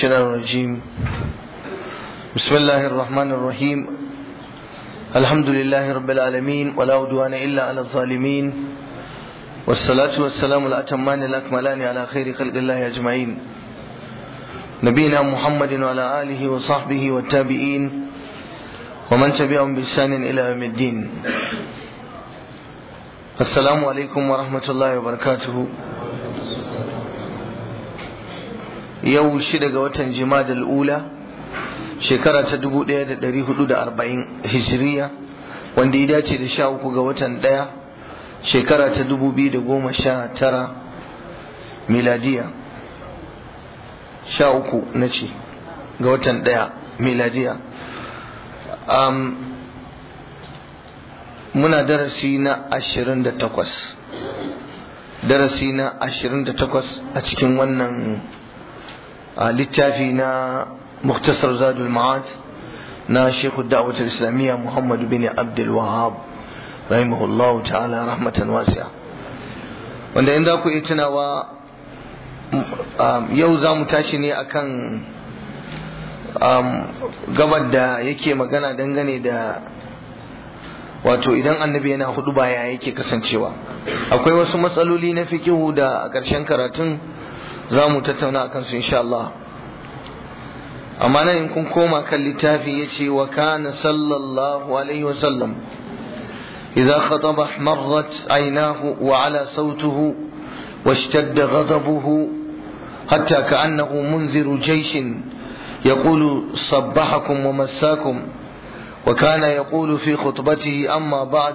الشيطان الرجيم بسم الله الرحمن الرحيم الحمد لله رب العالمين ولا عدوان إلا على الظالمين والصلاة والسلام الأتمان الأكملان على خير خلق الله أجمعين نبينا محمد وعلى آله وصحبه والتابعين ومن تبعهم بإحسان إلى يوم الدين السلام عليكم ورحمة الله وبركاته yau shida ga watan jimadal ula shekara ta dubu ɗaya da ɗari hudu da arba'in hijiriya wanda ya dace da sha uku ga watan ɗaya shekara ta dubu biyu da goma sha tara miladiya sha uku na ce ga watan ɗaya miladiya um, muna darasi na ashirin da takwas darasi na ashirin da takwas a cikin wannan littafi na muktasar zadul ma'ad na shekhu da'awatar islamiyya muhammadu bin abdul wahab rahimahullahu ta'ala rahmatan wasi'a wanda in za ku iya tunawa yau za mu tashi ne akan gabar da yake magana dangane da wato idan annabi yana hudu baya yake kasancewa akwai wasu matsaloli na fikihu da a ƙarshen karatun za mu tattauna a kansu insha Allah amma nan in kun koma kan littafi ya ce wa kana sallallahu alaihi wa sallam idza khataba ihmarrat aynahu wa ala sautuhu واشتد غضبه حتى كأنه منذر جيش يقول صبحكم ومساكم وكان يقول في خطبته أما بعد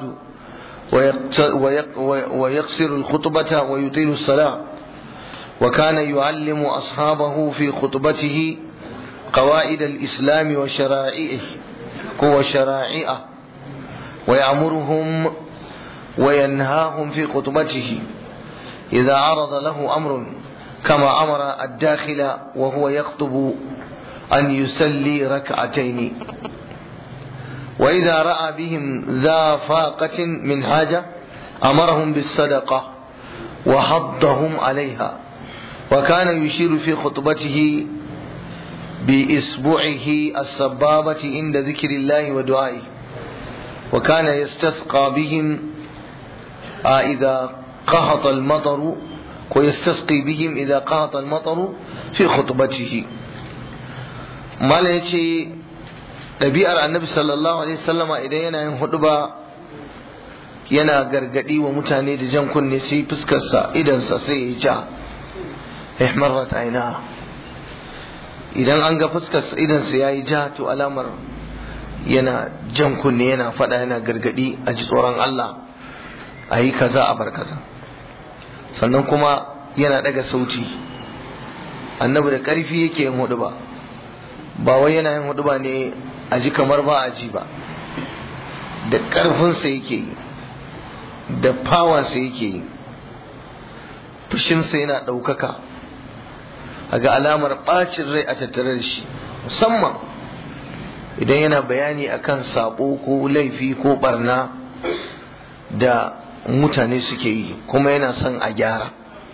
ويقصر الخطبة ويطيل الصلاة وكان يعلم أصحابه في خطبته قواعد الإسلام وشرائعه وشرائعه ويأمرهم وينهاهم في خطبته إذا عرض له أمر كما أمر الداخل وهو يخطب أن يسلي ركعتين وإذا رأى بهم ذا فاقة من حاجة أمرهم بالصدقة وحضهم عليها وكان يشير في خطبته بإصبعه السبابة عند ذكر الله ودعائه وكان يستسقى بهم إذا قهط المطر ويستسقي بهم إذا قهط المطر في خطبته ما يجي ɗabi'ar annabi sallallahu alaihi wasallama idan yana yin huduba yana gargadi wa mutane da jan kunne sai fuskarsa idansa sai ya ja ihmarrat aina idan an ga fuskarsa idansa ya yi ja to alamar yana jan kunne yana faɗa yana gargadi a ji tsoron Allah a yi kaza a bar kaza sannan kuma yana ɗaga sauti annabi da ƙarfi yake yin hudu ba ba wai yana yin hudu ba ne a ji kamar ba a ji ba da ƙarfinsa yake yi da fawansa yake yi fushinsa yana ɗaukaka a ga alamar ɓacin rai a tattare da shi musamman idan yana bayani akan sabo ko laifi ko barna da mutane suke yi kuma yana son a gyara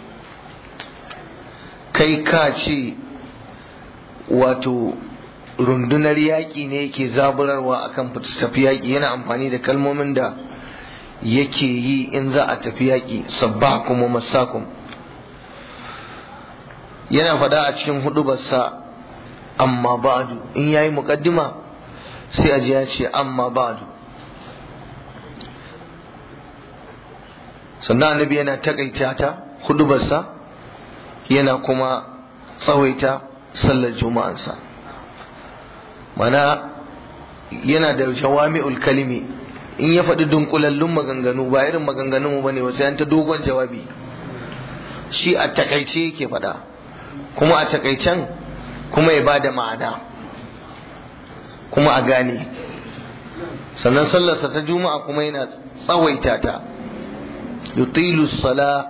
kai ka ce wato rundunar yaƙi ne yake zaburarwa akan tafi yaƙi yana amfani da kalmomin da yake yi in za a tafi yaƙi sabba kuma masakum yana faɗa a cikin hudubarsa amma ba'du in yayi muƙaddima sai a ji ya ce amma ba'du sannan annabi yana takaita ta hudubarsa yana kuma tsawaita sallar juma'ansa mana yana da jawami'ul kalimi in ya faɗi dunkulallun maganganu ba irin maganganun ba ne wasu yan ta dogon jawabi shi a takaice yake faɗa kuma a takaicen kuma ya ba da ma'ana kuma a gane sannan sallarsa ta juma'a kuma yana tsawaita ta yutilu sala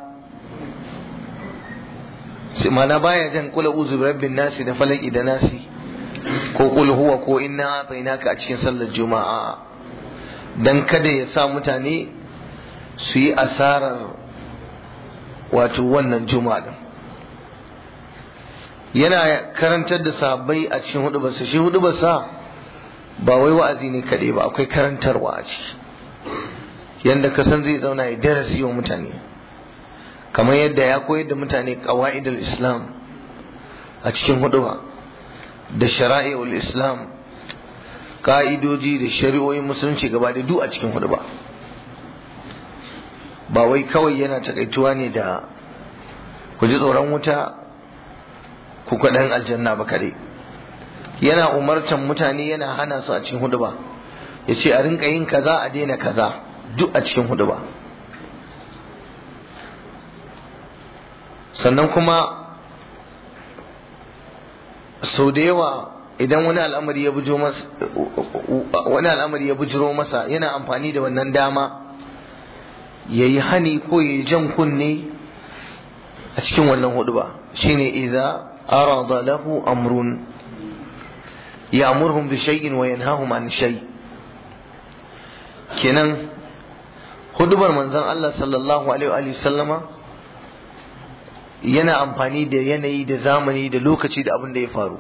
mana baya jan kula uzu rabbin nasi da falaki da nasi ko kul huwa ko inna atainaka a cikin sallar juma'a dan kada ya sa mutane su yi asarar wato wannan juma'a din yana karantar da sahabbai a cikin hudubarsa shi hudubarsa ba wai wa'azi ne kaɗai ba akwai karantarwa a ciki yadda ka san zai zauna ya darasi wa mutane kamar yadda ya koyar da mutane qawaidul islam a cikin huduba da shara'i'ul islam ka'idoji da shari'o'in musulunci gaba da duk a cikin huduba ba wai kawai yana takaituwa ne da ku ji tsoron wuta ku kwaɗan aljanna ba kare yana umartan mutane yana hana su a cikin huduba ya ce a rinka yin kaza a daina kaza duk a cikin huduba sannan kuma sau da yawa idan wani al'amari ya bujiro masa wani al'amari ya bujiro masa yana amfani da wannan dama ya yi hani ko ya yi jan kunne a cikin wannan hudu ba shine idza arada lahu amrun ya'muruhum bi shay'in wa yanhahum an shay kenan hudubar manzon Allah sallallahu alaihi wa sallama yana amfani da yanayi da zamani da lokaci da abin da ya faru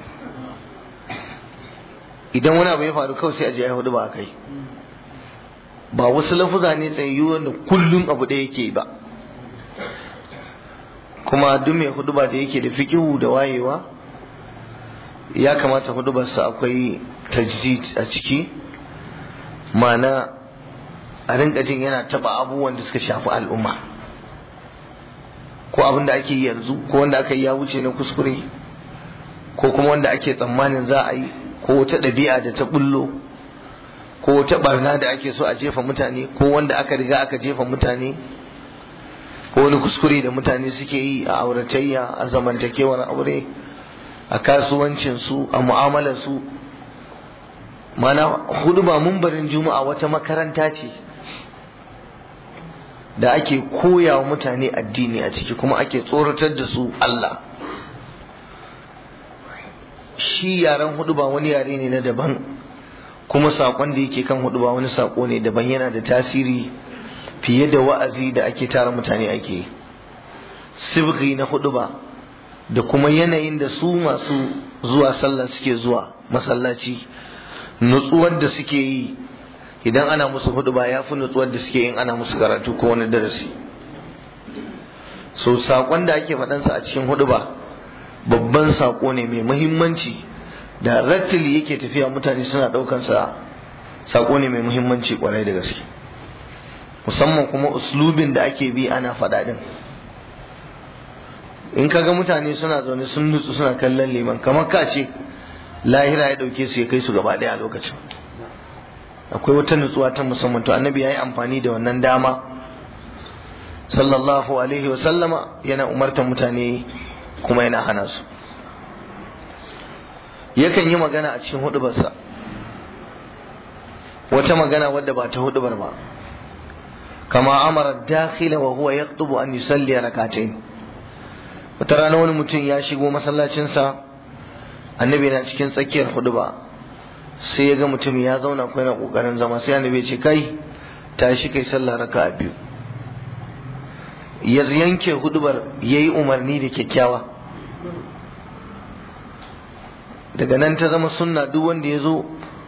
idan wani abu ya faru kawai sai a je ya hudu ba kai ba wasu lafuza ne tsayayyu wanda kullum abu da yake ba kuma duk mai huduba da yake da fikihu da wayewa ya kamata hudubarsa akwai tajdid a ciki ma'ana a rinka jin yana taba abubuwan da suka shafi al'umma ko abin da ake yi yanzu ko wanda aka yi ya wuce na kuskure ko kuma wanda ake tsammanin za a yi ko wata ɗabi'a da ta bullo ko wata barna da ake so a jefa mutane ko wanda aka riga aka jefa mutane ko wani kuskure da mutane suke yi a auratayya a zamantakewar aure a kasuwancinsu a mu'amalarsu mana hudu ba mumbarin juma'a wata makaranta ce da ake koya wa mutane addini a ciki kuma ake tsoratar da su Allah shi yaren hudu ba wani yare ne na daban kuma saƙon da yake kan hudu ba wani saƙo ne daban yana da tasiri fiye da wa'azi da ake tara mutane ake sibghi na hudu ba da kuma yanayin da su masu zuwa sallah suke zuwa masallaci nutsuwar da suke yi idan ana musu hudu ba ya fi nutsuwar da suke yin ana musu karatu ko wani darasi so saƙon da ake faɗansa a cikin hudu ba babban saƙo ne mai muhimmanci da rattili yake tafiya mutane suna ɗaukansa saƙo ne mai muhimmanci ƙwarai da gaske musamman kuma uslubin da ake bi ana faɗa ɗin in kaga mutane suna zaune sun nutsu suna kallon liman kamar ka ce lahira ya ɗauke su ya kai su gaba ɗaya a lokacin akwai wata nutsuwa ta musamman to annabi ya yi amfani da wannan dama sallallahu alaihi wa sallama yana umartar mutane kuma yana hana su yakan yi magana a cikin hudubarsa wata magana wadda ba ta hudubar ba kama amara dakhila wa huwa yaqtubu an yusalli rak'atayn wata rana wani mutum ya shigo masallacinsa annabi na cikin tsakiyar huduba sai ya ga mutum ya zauna ko yana kokarin zama sai annabi ya ce kai tashi kai sallah raka'a biyu ya yanke hudubar yayi umarni da kyakkyawa daga nan ta zama sunna duk wanda ya zo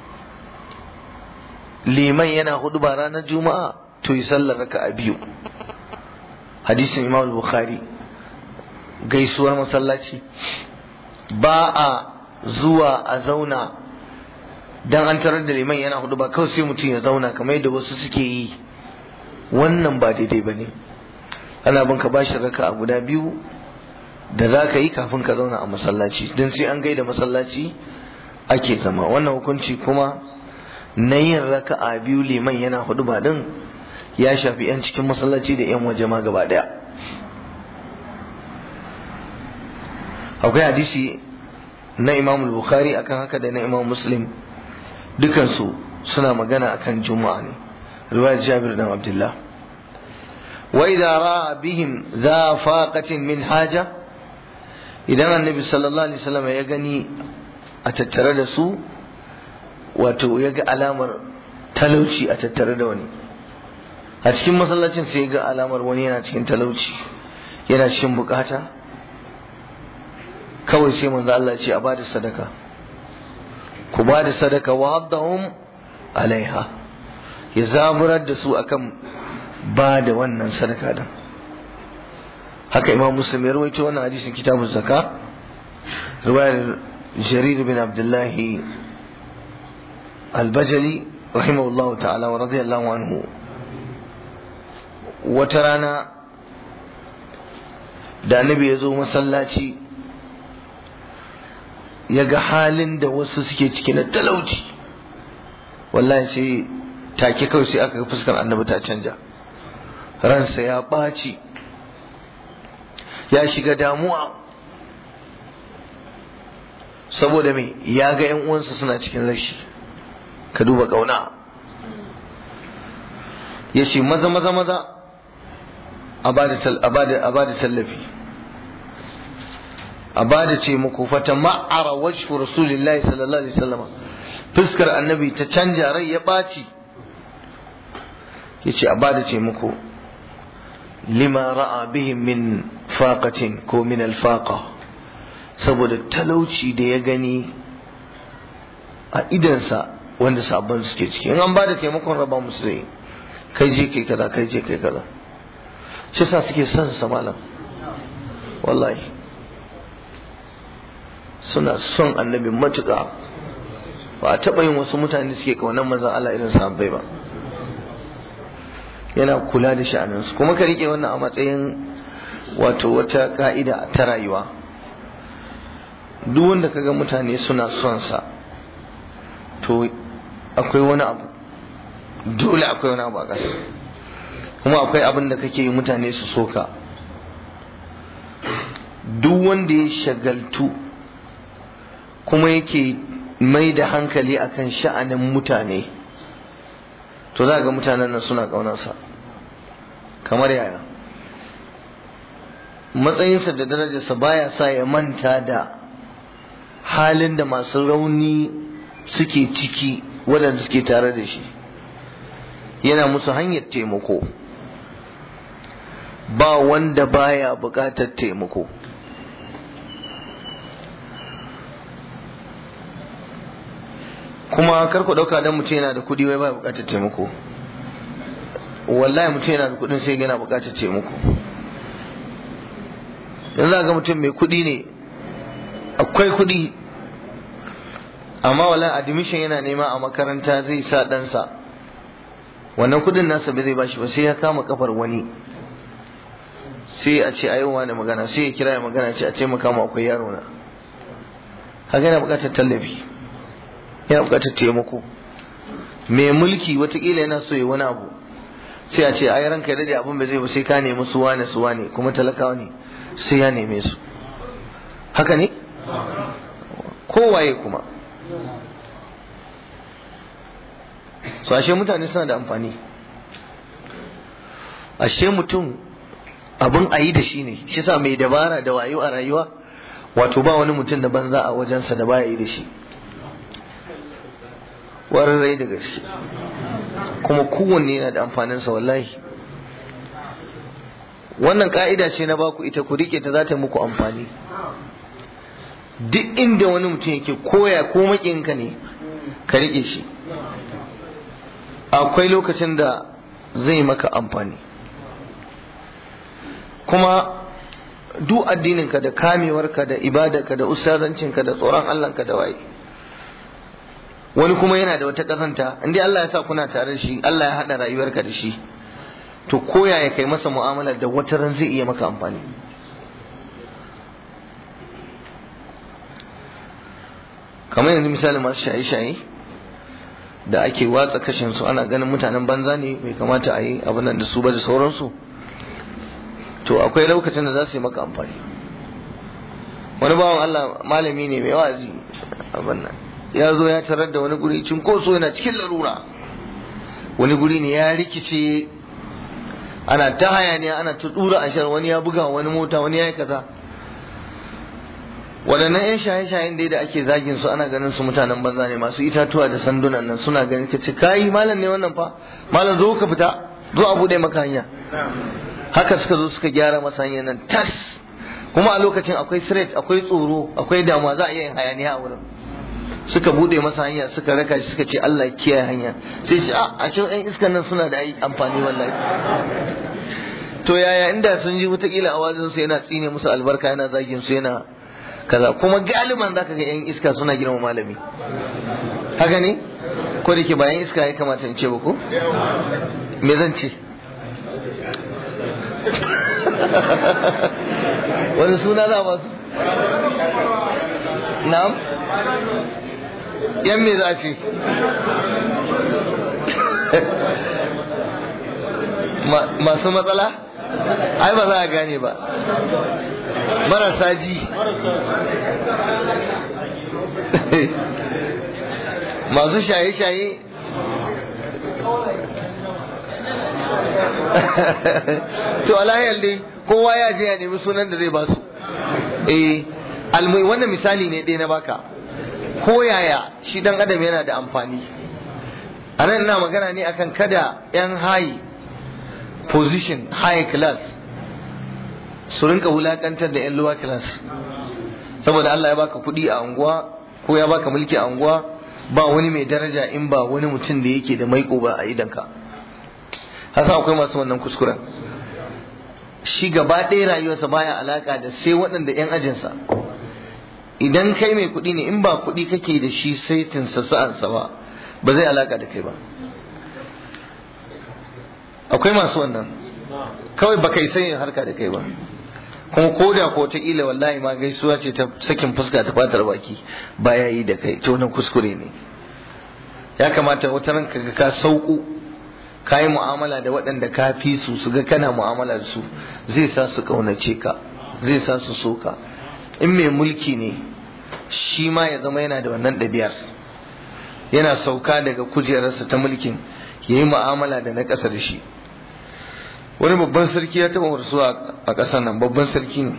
liman yana huduba ranar juma'a to yi sallar raka'a biyu hadisin imam bukhari gaisuwar masallaci ba a zuwa a zauna dan an tarar da liman yana hudu ba kawai sai mutum ya zauna kamar yadda wasu suke yi wannan ba daidai ba ne ana bin ka bashi raka a guda biyu da za ka yi kafin ka zauna a masallaci don sai an gaida masallaci ake zama wannan hukunci kuma na yin raka a biyu liman yana hudu ba din ya shafi 'yan cikin masallaci da 'yan waje ma gaba daya akwai hadisi na imam bukhari akan haka da na imam muslim dukansu suna magana akan juma'a ne riwayar jabir dan abdullah wa idza ra'a bihim za faqatin min haja idan annabi sallallahu alaihi wasallam ya gani a tattare da su wato ya ga alamar talauci a tattare da wani a cikin masallacin sai ya ga alamar wani yana cikin talauci yana cikin bukata kawai sai manzo Allah ce a bada sadaka ku bada sadaka wa haddahum alaiha ya zaburar da su akan ba da wannan sadaka din haka imam muslim ya rawaito wannan hadisin kitabun zaka riwayar jarir bin abdullahi albajali rahimahullahu ta'ala wa radiyallahu anhu wata rana da annabi ya zo masallaci ya ga halin da wasu suke ciki na talauci wallahi sai take kawai sai aka ga fuskar annabi ta canja ransa ya ɓaci ya shiga damuwa saboda me ya ga yan uwansa suna cikin rashi ka duba ƙauna ya ce maza maza maza a ba da tallafi a ba da ce muku fata ma'ara wajhu rasulillahi sallallahu alaihi wasallam fuskar annabi ta canja rai ya ɓaci ya ce a ba da ce muku lima ra'a bihim min faqatin ko min alfaqa saboda talauci da ya gani a idansa wanda sabon suke ciki in an ba da taimakon raba musu zai kai je kai kaza kai je kai kaza shi sa suke son sa malam wallahi suna son annabi matuƙa ba a taɓa yin wasu mutane suke kaunar manzon Allah irin sahabbai ba yana kula da sha'aninsu kuma ka rike wannan a matsayin wato wata ka'ida ta rayuwa duk wanda kaga mutane suna son sa to akwai wani abu dole akwai wani abu a ƙasa kuma akwai abin da kake yi mutane su soka duk wanda ya shagaltu kuma yake mai da hankali akan sha'anin mutane to za ga mutanen nan suna ƙaunarsa kamar yaya matsayinsa da darajarsa baya sa ya manta da halin da masu rauni suke ciki waɗanda suke tare da shi yana musu hanyar taimako ba wanda baya buƙatar taimako kuma kar ku ɗauka dan mutum yana da kuɗi wai baya buƙatar taimako wallahi mutum yana da kuɗin sai yana buƙatar taimako yanzu za ga mutum mai kuɗi ne akwai kuɗi amma wala admission yana nema a makaranta zai sa ɗansa wannan kuɗin nasa bai zai bashi ba sai ya kama kafar wani sai a ce ayi wani magana sai ya kira ya magana ce a ce maka mu akwai yaro na haka yana buƙatar tallafi yana buƙatar taimako mai mulki watakila yana so ya wani abu sai a ce ai ranka ya dade abin bai zai ba sai ka nemi su wane su wane kuma talakawa ne sai ya neme su haka ne kowaye kuma so ashe mutane suna da amfani ashe mutum abin a yi da shi ne shi sa mai dabara da wayo a rayuwa wato ba wani mutum da banza a wajensa da baya yi da shi wararrai da gaske kuma kowanne yana da amfaninsa wallahi wannan ka'ida ce na baku ita ku rike ta za ta muku amfani duk inda wani mutum yake koya ko makinka ne ka rike shi akwai lokacin da zai maka amfani kuma duk addininka da kamewarka da ibadarka da ustazancinka da tsoron Allahnka da waye wani kuma yana da wata kazanta inda Allah ya sa kuna tare da shi Allah ya haɗa rayuwarka da shi to koya ya kai masa mu'amala da wata ran zai iya maka amfani kamar yanzu misali masu shaye-shaye da ake watsa kashin su ana ganin mutanen banza ne bai kamata a yi abin nan da su ba da sauransu to akwai lokacin da za su yi maka amfani wani bawan Allah malami ne mai wazi abin nan ya zo ya tarar da wani guri cinkoso yana cikin larura wani guri ne ya rikice ana ta hayaniya ana ta dura ashar wani ya buga wani mota wani ya yi kaza waɗannan 'yan shaye-shayen dai da ake zagin su ana ganin su mutanen banza ne masu itatuwa da sandunan nan suna ganin ka ce kayi malam ne wannan fa malam zo ka fita zo a buɗe maka hanya haka suka zo suka gyara masa hanyar nan tas kuma a lokacin akwai threat akwai tsoro akwai damuwa za a iya yin hayaniya a wurin suka bude masa hanya suka raka shi suka ce Allah kiyaye hanya sai shi a a cikin ɗan iskan nan suna da amfani wallahi to yaya inda sun ji wataƙila a wazin su yana tsine musu albarka yana zagin su yana kaza kuma galiban zaka ga yan iska suna girma malami haka ne ko da ke bayan iska ya kamata in ce ba ko me zan ce wani suna za ba su na'am yan me za a ce masu matsala ai ba za a gane ba marasa ji masu shaye-shaye to alahiyar dai kowa ya je ya nemi sunan da zai ba su eh almai wannan misali ne ɗaya na baka ko yaya shi dan adam yana da amfani a nan ina magana ne akan kada yan high position high class su rinka wulakantar da yan lower class saboda Allah ya baka kuɗi a unguwa ko ya baka mulki a unguwa ba wani mai daraja in ba wani mutum da yake da maiko ba a idanka hasa akwai masu wannan kuskuren shi gaba ɗaya rayuwarsa baya alaka da sai waɗanda 'yan ajinsa idan kai mai kuɗi ne in ba kuɗi kake da shi sai tinsa sa'ansa ba ba zai alaka da kai ba akwai masu wannan kawai baka isa yin harka da kai ba kuma ko da ko ta ila wallahi ma gaisuwa ce ta sakin fuska ta fatar baki baya yi da kai to wannan kuskure ne ya kamata wata ran ka ka sauku ka yi mu'amala da waɗanda ka fi su su ga kana mu'amala da su zai sa su kaunace ka zai sa su so ka in mai mulki ne shi ma ya zama yana da wannan ɗabi'ar yana sauka daga kujerarsa ta mulkin ya yi mu'amala da na ƙasa da shi wani babban sarki ya taɓa rasuwa a ƙasar nan babban sarki ne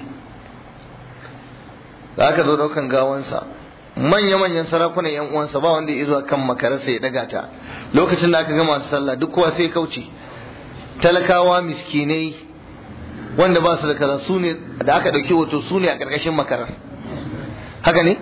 da aka zo ɗaukan gawansa manya-manyan sarakunan yan uwansa ba wanda ya zuwa kan makararsa ya daga ta lokacin da aka gama sallah duk kowa sai kauce talakawa miskinai wanda ba su da kaza su ne da aka ɗauki hoto su ne a ƙarƙashin makarar haka ne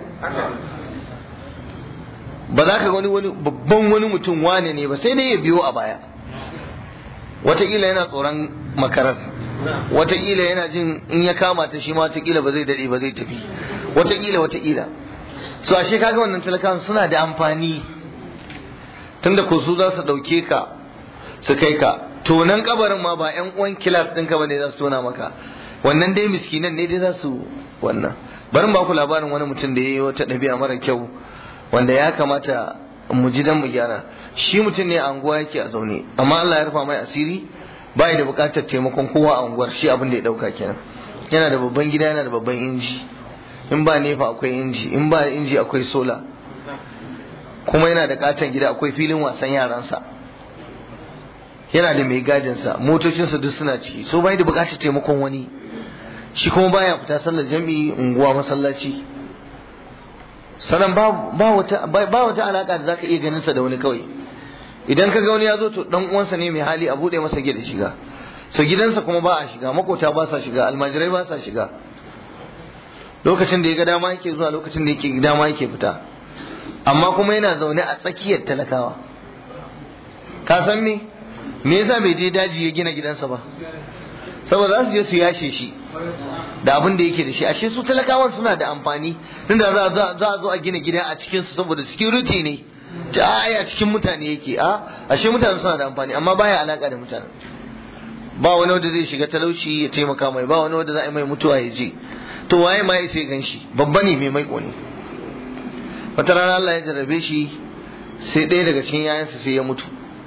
ba za ka wani wani babban wani mutum wane ne ba sai dai ya biyo a baya wataƙila yana tsoron makarar wataƙila yana jin in ya kama ta shi ma wataƙila ba zai daɗe ba zai tafi wataƙila wataƙila so ashe kaga wannan talakawan suna da amfani tunda ko su za su ɗauke ka su kai ka tonan kabarin ma ba yan uwan kilas ɗinka ba ne za su tona maka wannan dai miskinan ne dai za su wannan bari ba ku labarin wani mutum da ya yi wata ɗabi'a mara kyau wanda ya kamata mu ji dan mu gyara shi mutum ne a anguwa yake a zaune amma Allah ya rufa mai asiri bai da buƙatar taimakon kowa a unguwar shi abin da ya ɗauka kenan yana da babban gida yana da babban inji in ba nefa akwai inji in ba inji akwai sola kuma yana da katon gida akwai filin wasan yaransa yana da mai gadinsa motocinsa duk suna ciki so bai da bukatar taimakon wani shi kuma baya fita sallar jami'i unguwa masallaci sannan ba wata ba wata alaka da zaka iya ganin sa da wani kawai idan ka ga wani ya zo to dan uwansa ne mai hali a bude masa gida shiga so gidansa kuma ba a shiga makota ba sa shiga almajirai ba sa shiga lokacin da ya ga dama yake zuwa lokacin da yake dama yake fita amma kuma yana zaune a tsakiyar talakawa ka san me me yasa bai je daji ya gina gidansa ba saboda za su je su yashe shi da abin da yake da shi ashe su talakawan suna da amfani tunda za a zo a gina gida a cikin su saboda security ne ta aya cikin mutane yake a ashe mutane suna da amfani amma baya alaka da mutane ba wani wanda zai shiga talauci ya taimaka mai ba wani wanda za a yi mai mutuwa ya je to waye ma ya sai gan shi babba ne mai maiko ne wata rana Allah ya jarrabe shi sai ɗaya daga cikin yayansa sai ya mutu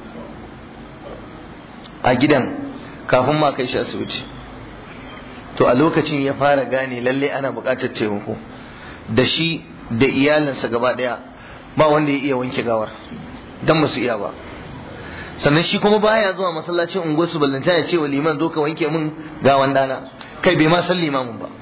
a gidan kafin ma kai shi asibiti to a lokacin ya fara gane lalle ana buƙatar taimako da shi da iyalinsa gaba ɗaya ba wanda ya iya wanke gawar dan ba su iya ba sannan shi kuma baya zuwa masallacin unguwarsu ballanta ya ce wa liman zo ka wanke min gawan dana kai bai ma san limamin ba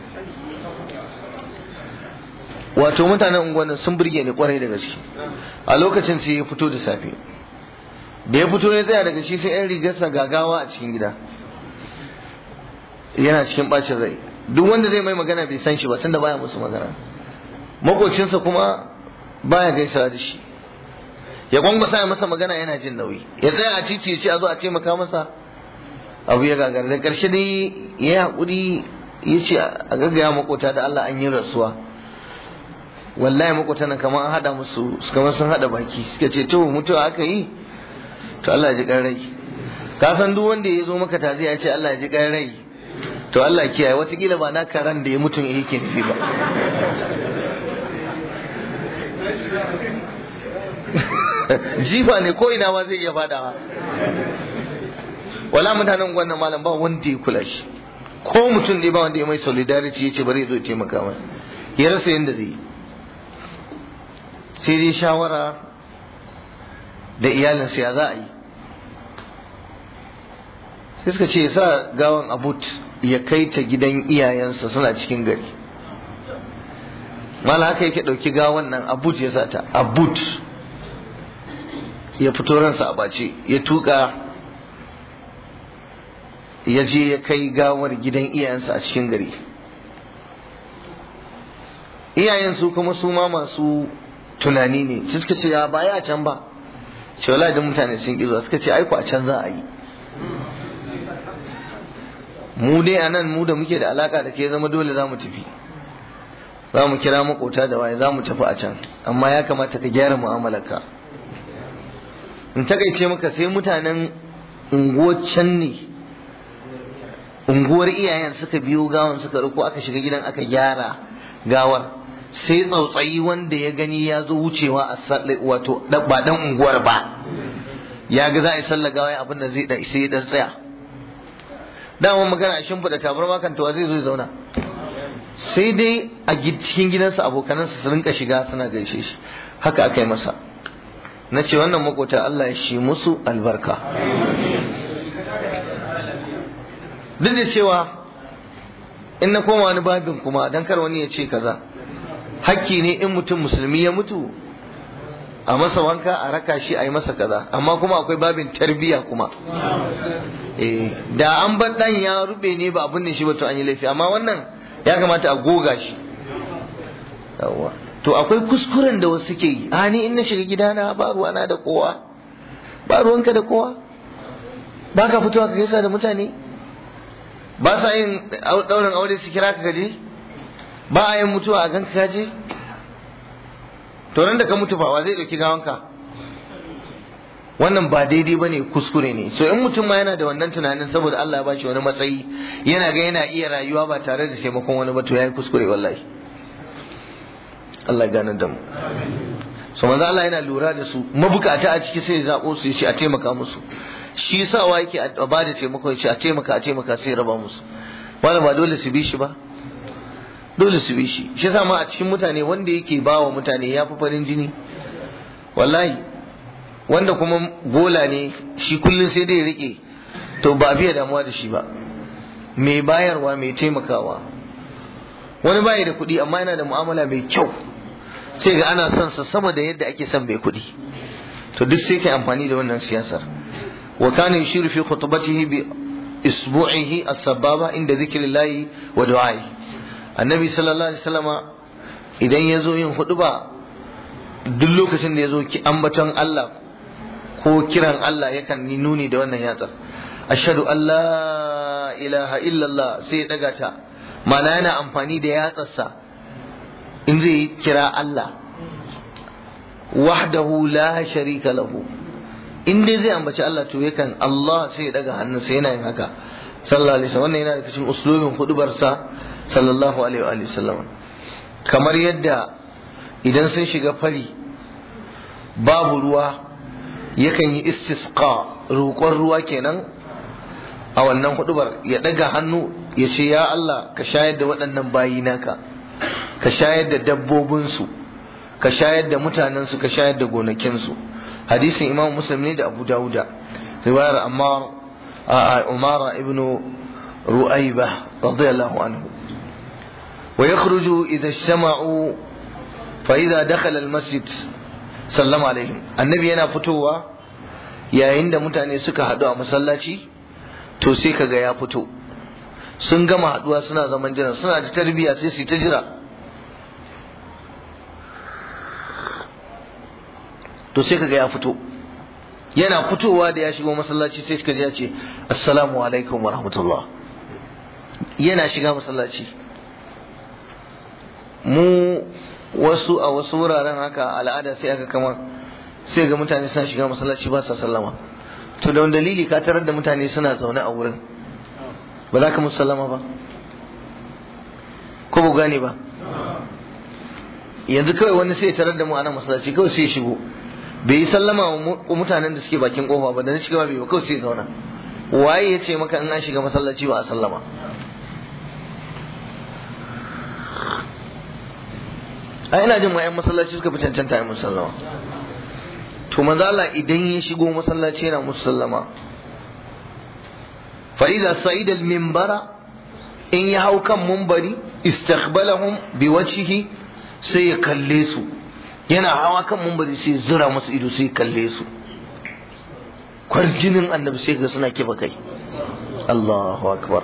wato mutanen unguwannin sun burge ni kwarai da gaske a lokacin sai ya fito da safe da ya fito ne tsaya daga shi sai yan rigarsa gagawa a cikin gida yana cikin bacin rai duk wanda zai mai magana bai san shi ba tunda baya musu magana makocinsa kuma baya gaisawa da shi ya gwangwasa ya masa magana yana jin nauyi ya tsaya a titi ya ce a zo a taimaka masa abu ya gagara da ƙarshe dai ya yi haƙuri ya ce a gaggaya makota da Allah an yi rasuwa wallahi makota nan kamar an haɗa musu kamar sun haɗa baki suka ce to mutuwa aka yi to Allah ya ji ƙan rai ka san duk wanda ya zo maka tazi ya ce Allah ya ji ƙan rai to Allah kiyaye watakila ba na karan da ya mutum yake nufi ba jifa ne ko ina ma zai iya fadawa wala mutanen wannan malam ba wanda ya kula shi ko mutum ne ba wanda ya mai solidarity ya ce bari ya zo ya taimaka mai ya rasa yadda zai yi sai dai shawara da iyalinsa ya za a yi sai suka ce sa gawan abut ya kai ta gidan iyayensa suna cikin gari mala haka yake ɗauki gawan nan abut ya sata abut ya fito ransa a bace ya tuka ya je ya kai gawar gidan iyayensa a cikin gari iyayen su kuma su ma masu tunani ne su suka ce ya baya a can ba ce wala da mutane sun ƙi zuwa suka ce aiko a can za a yi mu dai a nan mu da muke da alaka da ke zama dole za mu tafi za mu kira makota da waye za mu tafi a can amma ya kamata ka gyara mu'amalarka in takaice maka sai mutanen unguwar can ne unguwar iyayen suka biyo gawan suka riko aka shiga gidan aka gyara gawar sai tsautsayi wanda ya gani ya zo wucewa a wato ba dan unguwar ba ya ga za a yi sallar gawa abin da zai sai ya dan tsaya dama magana a shimfiɗa tabarma kan tawa zai zo ya zauna sai dai a cikin gidansa abokanansa su rinka shiga suna gaishe shi haka aka yi masa na ce wannan makota Allah ya shi musu albarka duk da cewa in na koma wani babin kuma dan kar wani ya ce kaza hakki ne in mutum musulmi ya mutu a masa wanka a raka shi a yi masa kaza amma kuma akwai babin tarbiyya kuma da an bar dan ya rube ne ba abin da shi ba to an yi laifi amma wannan ya kamata a goga shi yawwa to akwai kuskuren da wasu ke yi a ni in na shiga gidana ba ruwana da kowa ba ruwanka da kowa ba ka fitowa ka gaisa da mutane ba sa yin daurin aure su kira ka kaje ba a yin mutuwa a ganka kaje to nan da ka mutu fa wa zai dauki gawanka wannan ba daidai ba ne kuskure ne so in mutum ma yana da wannan tunanin saboda Allah ya bashi wani matsayi yana ga yana iya rayuwa ba tare da taimakon wani ba to yayi kuskure wallahi Allah ya gane da mu so manzo Allah yana lura da su mabukata a ciki sai ya zabo su shi a taimaka musu shi sawa yake a ba da taimako ya ce a taimaka a taimaka sai ya raba musu wani ba dole su bi shi ba dole su bi shi shi yasa ma a cikin mutane wanda yake ba wa mutane ya fi farin jini wallahi wanda kuma bola ne shi kullum sai dai rike to ba biya damuwa da shi ba mai bayarwa mai taimakawa wani bayi da kuɗi amma yana da mu'amala mai kyau sai ga ana son sa sama da yadda ake son mai kuɗi to duk sai kai amfani da wannan siyasar wa kana yushiru fi khutbatihi bi isbu'ihi as-sababa inda zikrillahi wa du'ai annabi sallallahu alaihi wasallama idan ya zo yin huɗuba duk lokacin da ya zo ki ambaton Allah ko kiran Allah yakan yi nuni da wannan yatsar ashhadu an la ilaha illallah sai ya daga ta mana yana amfani da yatsarsa in zai kira Allah wahdahu la sharika lahu in dai zai ambaci Allah to yakan Allah sai ya daga hannunsa yana yin haka sallallahu alaihi wasallam wannan yana da cikin uslubin hudubarsa sallallahu alaihi wa sallam kamar yadda idan sun shiga fari babu ruwa yakan yi istisqa roƙon ruwa kenan a wannan hudubar ya daga hannu ya ce ya Allah ka shayar da waɗannan bayi naka ka shayar da dabbobinsu ka shayar da mutanensu ka shayar da gonakinsu hadisin imam muslim ne da abu dauda riwayar ammar umara ibnu ru'ayba radiyallahu anhu wa yakhruju idha ijtama'u fa idha dakhala al-masjid sallama alaihim annabi yana fitowa yayin da mutane suka haɗu a masallaci to sai kaga ya fito sun gama haduwa suna zaman jira suna da tarbiyya sai su ta jira to sai kaga ya fito yana fitowa da ya shigo masallaci sai kaga ya ce assalamu alaikum wa rahmatullah yana shiga masallaci mu wasu a wasu wuraren haka al'ada sai aka kama sai ga mutane suna shiga masallaci ba sa sallama to da wani dalili ka tarar da mutane suna zaune a wurin ba za ka musu sallama ba ko ba gane ba yanzu kawai wani sai tarar da mu ana masallaci kawai sai shigo bai yi sallama wa mutanen da suke bakin kofa ba da na shiga bai ba kawai sai zauna waye ya ce maka in an shiga masallaci ba a sallama a ina jin ma'yan masallaci suka fi cancanta yin musallama to manzo Allah idan ya shigo masallaci yana musallama fa idza sa'ida al-minbara in ya hau kan munbari istiqbalahum biwajhihi sai ya kalle su yana hawa kan munbari sai zura musu ido sai kalle su kwarjinin annabi sai ga suna kiba kai Allahu akbar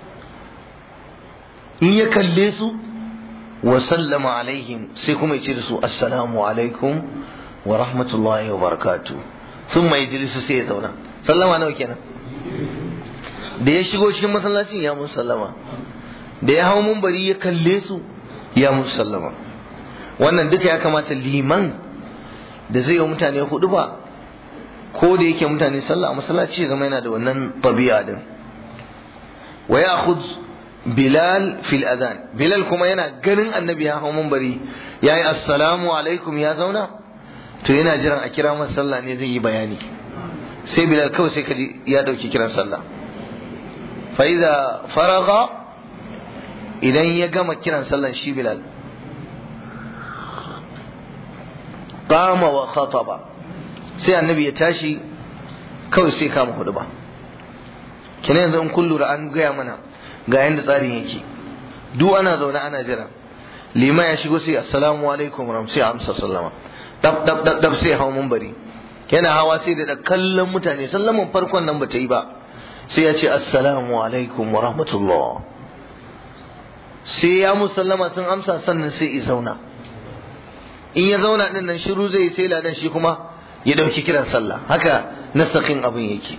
in ya kalle su wa sallama alaihim sai kuma ya ce da su assalamu alaikum wa rahmatullahi wa barakatu sun mai jilisu sai ya zauna sallama nawa kenan da ya shigo cikin masallacin ya musu sallama da ya hau mumbari ya kalle su ya musu sallama wannan duka ya kamata liman da zai yi mutane hudu ba ko da yake mutane sallah a masallaci zama yana da wannan tabi'a din wa ya'khudh Bilal fil adhan Bilal kuma yana ganin annabi ya hau mumbari yayi assalamu alaikum ya zauna to yana jiran a kira masa sallah ne zai yi bayani sai Bilal kawai sai kaji ya dauki kiran sallah fa idza faraga idan ya gama kiran sallan shi Bilal qama wa khataba sai annabi ya tashi kawai sai kama hudu ba kina yanzu in kun lura an gaya mana ga yanda tsarin yake duk ana zaune ana jira lima ya shigo sai assalamu alaikum ram sai amsa sallama dab dab dab dab sai hawo bari yana hawa sai da kallon mutane sallaman farkon nan bata yi ba sai ya ce assalamu alaikum wa rahmatullah sai ya musallama sun amsa sannan sai ya zauna in ya zauna din nan shiru zai sai ladan shi kuma ya dauki kiran sallah haka nasakin abin yake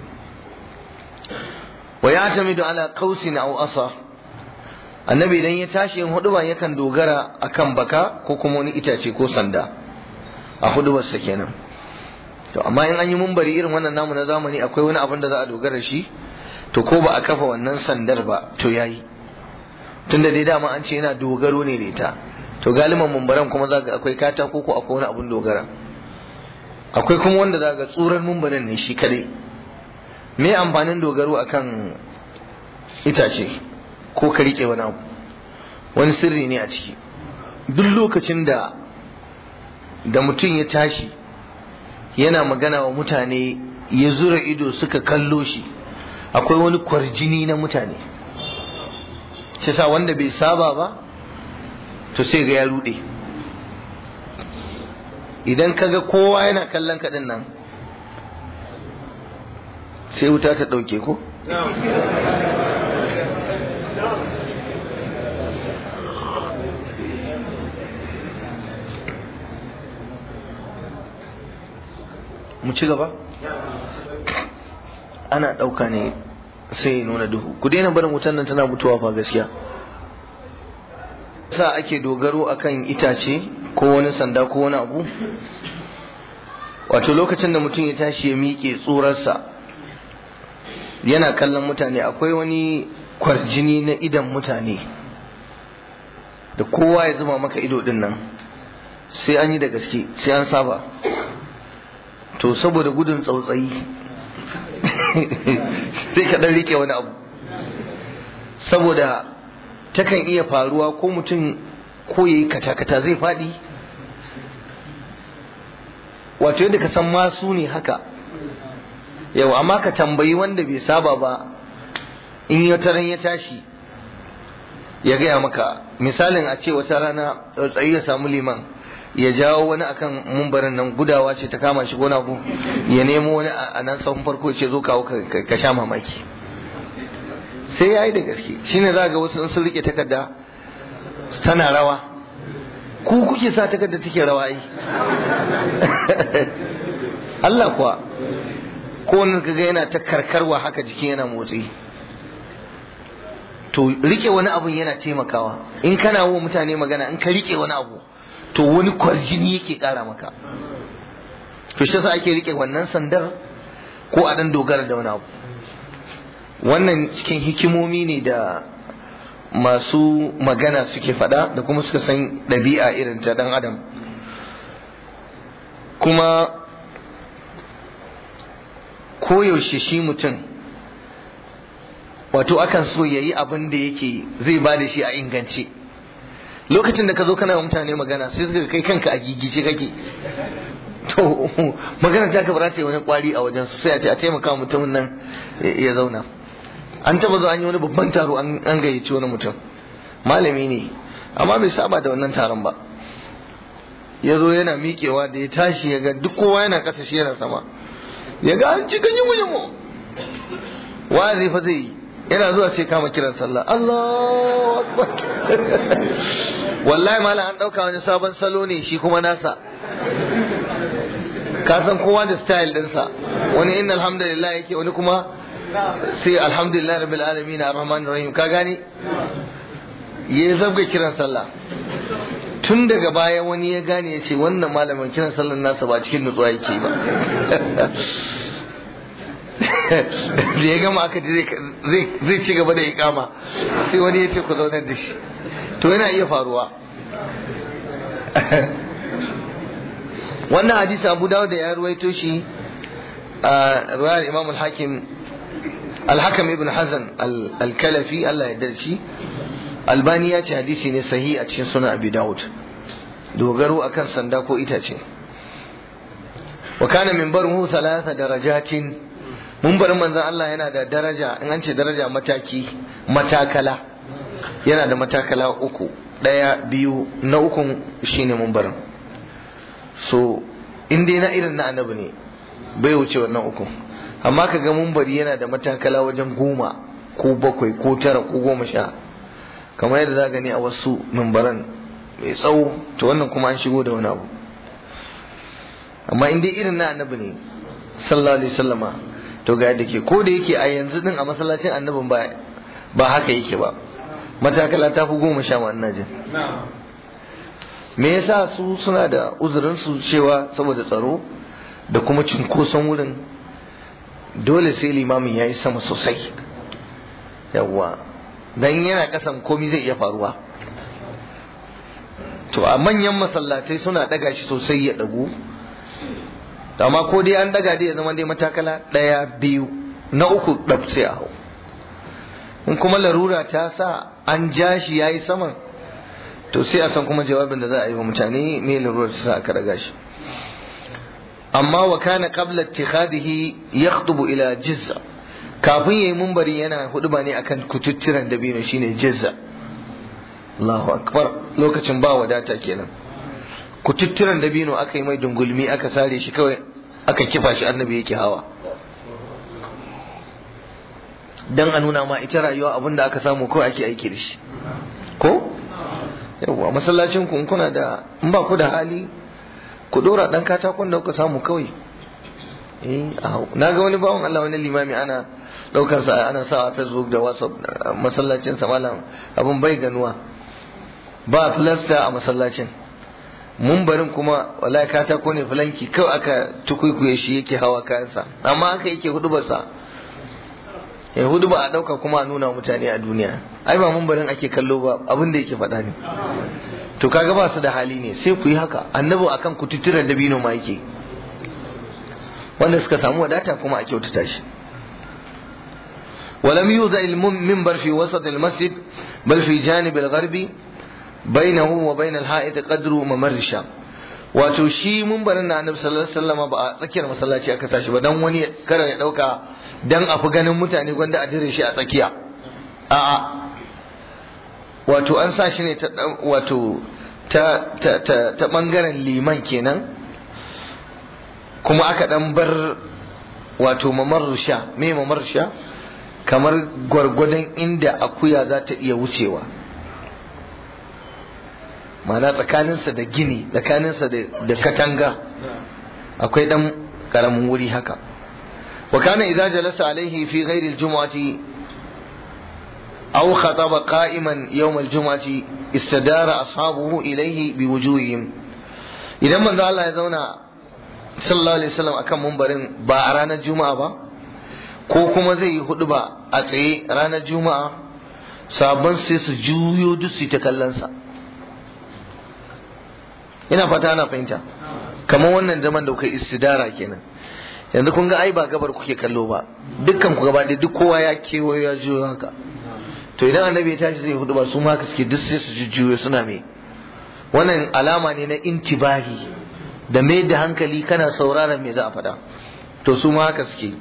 wa ya tamidu ala qausin aw asa annabi idan ya tashi yin huduba yakan dogara akan baka ko kuma wani itace ko sanda a hudubarsa kenan to amma in an yi mumbari irin wannan namu na zamani akwai wani abin da za a dogara shi to ko ba a kafa wannan sandar ba to yayi tunda dai dama an ce yana dogaro ne da ita to galiban mumbaran kuma za ga akwai katako ko akwai wani abin dogara akwai kuma wanda za ga tsurar mumbarin ne shi kadai me amfanin dogaro akan itace ko ka rike wani abu wani sirri ne a ciki duk lokacin da da mutum ya tashi yana magana wa mutane ya zura ido suka kallo shi akwai wani kwarjini na mutane shi sa wanda bai saba ba to sai ga ya rude idan kaga kowa yana kallon kaɗin nan sai wuta ta ɗauke ko? mu ci gaba? ana ɗauka ne sai nuna duhu ku daina barin wutan nan tana mutuwa fa gaskiya sa ake dogaro akan itace ko wani sanda ko wani abu wato lokacin da mutum ya tashi ya miƙe tsurarsa yana kallon mutane akwai wani kwarjini na idan mutane da kowa ya zuma maka ido din nan sai an yi da gaske sai an saba to saboda gudun tsautsayi sai ka ɗan rike wani abu saboda takan iya faruwa ko mutum ko ya yi kata-kata zai faɗi wato yadda ka san masu ne haka yau amma ka tambayi wanda bai saba ba in wata ran ya tashi ya gaya maka misalin a ce wata rana tsayi ya samu liman ya jawo wani akan mumbarin nan gudawa ce ta kama shi gona ku ya nemo wani a nan sahun farko ce zo kawo ka sha mamaki sai ya yi da gaske shine za ga wasu sun rike takarda tana rawa ku kuke sa takarda take rawa ai Allah kuwa ko wani kaga yana ta karkarwa haka jikin yana motsi to rike wani abu yana taimakawa in kana wa mutane magana in ka rike wani abu to wani kwarjini yake kara maka to shi yasa ake rike wannan sandar ko a dan dogara da wani abu wannan cikin hikimomi ne da masu magana suke faɗa da kuma suka san ɗabi'a irin ta ɗan adam kuma koyaushe shi mutum wato akan so ya yi abin da yake zai ba da shi a ingance lokacin da ka zo kana mutane magana sai suka kai kanka a gigice kake to magana ta ka ba ta yi wani kwari a wajen su sai a ce a taimaka mutumin nan ya zauna an taba zo an yi wani babban taro an gayyaci wani mutum malami ne amma bai saba da wannan taron ba ya zo yana miƙewa da ya tashi ya ga duk kowa yana ƙasa shi yana sama ya ga an ci ganyen mu wa'azi fa zai yi yana zuwa sai kama kiran sallah Allahu akbar wallahi malam an dauka wani sabon salo ne shi kuma nasa ka san kowa da style dinsa wani inna alhamdulillah yake wani kuma sai alhamdulillah rabbil alamin arrahman rahim ka gane ya zabga kiran sallah tun daga baya wani ya gane ya ce wannan malamin kiran sallar nasa ba cikin nutsuwa yake ba da ya gama aka ji zai ci gaba da ikama sai wani ya ce ku zaunar da shi to yana iya faruwa wannan hadisi abu dawo da ya ruwaito shi a ruwayar imam al-hakim al-hakam ibn hazan al-kalafi Allah ya darshi albani ya ce hadisi ne sahi a cikin sunan abi dawud dogaro akan sanda ko itace wa kana minbaruhu thalatha darajatin mumbarin manzon Allah yana da daraja in an ce daraja mataki matakala yana da matakala uku ɗaya biyu na ukun shine mumbarin so in dai na irin na annabi ne bai wuce wannan uku amma ka ga mumbari yana da matakala wajen goma ko bakwai ko tara ko goma sha kamar yadda za gani a wasu mumbaran mai tsawo to wannan kuma an shigo da wani abu amma in dai irin na annabi ne sallallahu alaihi wasallama to ga yadda ke ko da yake a yanzu din a masallacin annabin ba ba haka yake ba matakala ta fi goma sha wannan jin me yasa su suna da uzurin su cewa saboda tsaro da kuma cinkoson wurin dole sai limamin ya yi sama sosai yawwa dan yana kasan komi zai iya faruwa to a manyan masallatai suna daga shi sosai ya dagu amma ko dai an daga dai ya zama dai matakala ɗaya biyu na uku ɗaf sai a hau in kuma larura ta sa an ja shi ya yi saman to sai a san kuma jawabin da za a yi wa mutane me larura ta sa aka daga shi amma wa kana qabla ittikhadihi yakhdubu ila jizza kafin yayi mumbari yana huduba ne akan kututturan dabino shine jizza Allahu akbar lokacin ba wadata kenan kututturan dabino aka yi mai dungulmi aka sare shi kawai aka kifa shi annabi yake hawa dan a nuna ma ita rayuwa abin da aka samu kawai ake aiki da shi ko yawwa masallacin ku kuna da in ba ku da hali ku dora dan katakon da kuka samu kawai eh na ga wani bawan Allah wani limami ana daukar sa ana sawa Facebook da WhatsApp masallacin sa malam abun bai ganuwa ba plaster a masallacin mumbarin kuma wallahi katako ne fulanki kawai aka tukuikuye shi yake hawa kayansa amma aka yake hudubarsa ya hudu ba a dauka kuma a nuna mutane a duniya ai ba mumbarin ake kallo ba abin da yake faɗa ne to kaga ba su da hali ne sai ku yi haka annabi akan kututturen dabino ma yake wanda suka samu wadata kuma a kyautata shi ولم يوضع المنبر في وسط المسجد بل في جانب الغربي بينه وبين الحائط قدر ممر الشام wato shi mumbarin na annabi sallallahu alaihi wasallam ba a tsakiyar masallaci aka sashi ba dan wani kada ya dauka dan a fi ganin mutane gwanda a dire shi a tsakiya a'a wato an sa shi ne ta wato ta ta ta, ta bangaren liman kenan kuma aka dan bar wato mamar sha me mamar sha kamar gwargwadon inda akuya za ta iya wucewa ma'ana tsakaninsa da gini tsakaninsa da katanga akwai dan karamin wuri haka wa kana idza jalasa alaihi fi ghairi aljum'ati aw khataba qa'iman yawm aljum'ati istadara ashabuhu ilayhi biwujuhihim idan manzo Allah ya zauna sallallahu alaihi wasallam akan mumbarin ba a ranar juma'a ba ko kuma zai yi hudu ba a tsaye ranar juma'a sabon sai su juyo duk su ta kallon sa ina fata ana fahimta kamar wannan zaman da kai istidara kenan yanzu kun ga ai ba gabar kuke kallo ba dukkan ku gaba duk kowa ya kewayo ya juyo haka to idan annabi ya tashi zai hudu ba su ma suke duk sai su jujjuyo suna me wannan alama ne na intibahi da mai da hankali kana sauraron me za a faɗa to su ma haka suke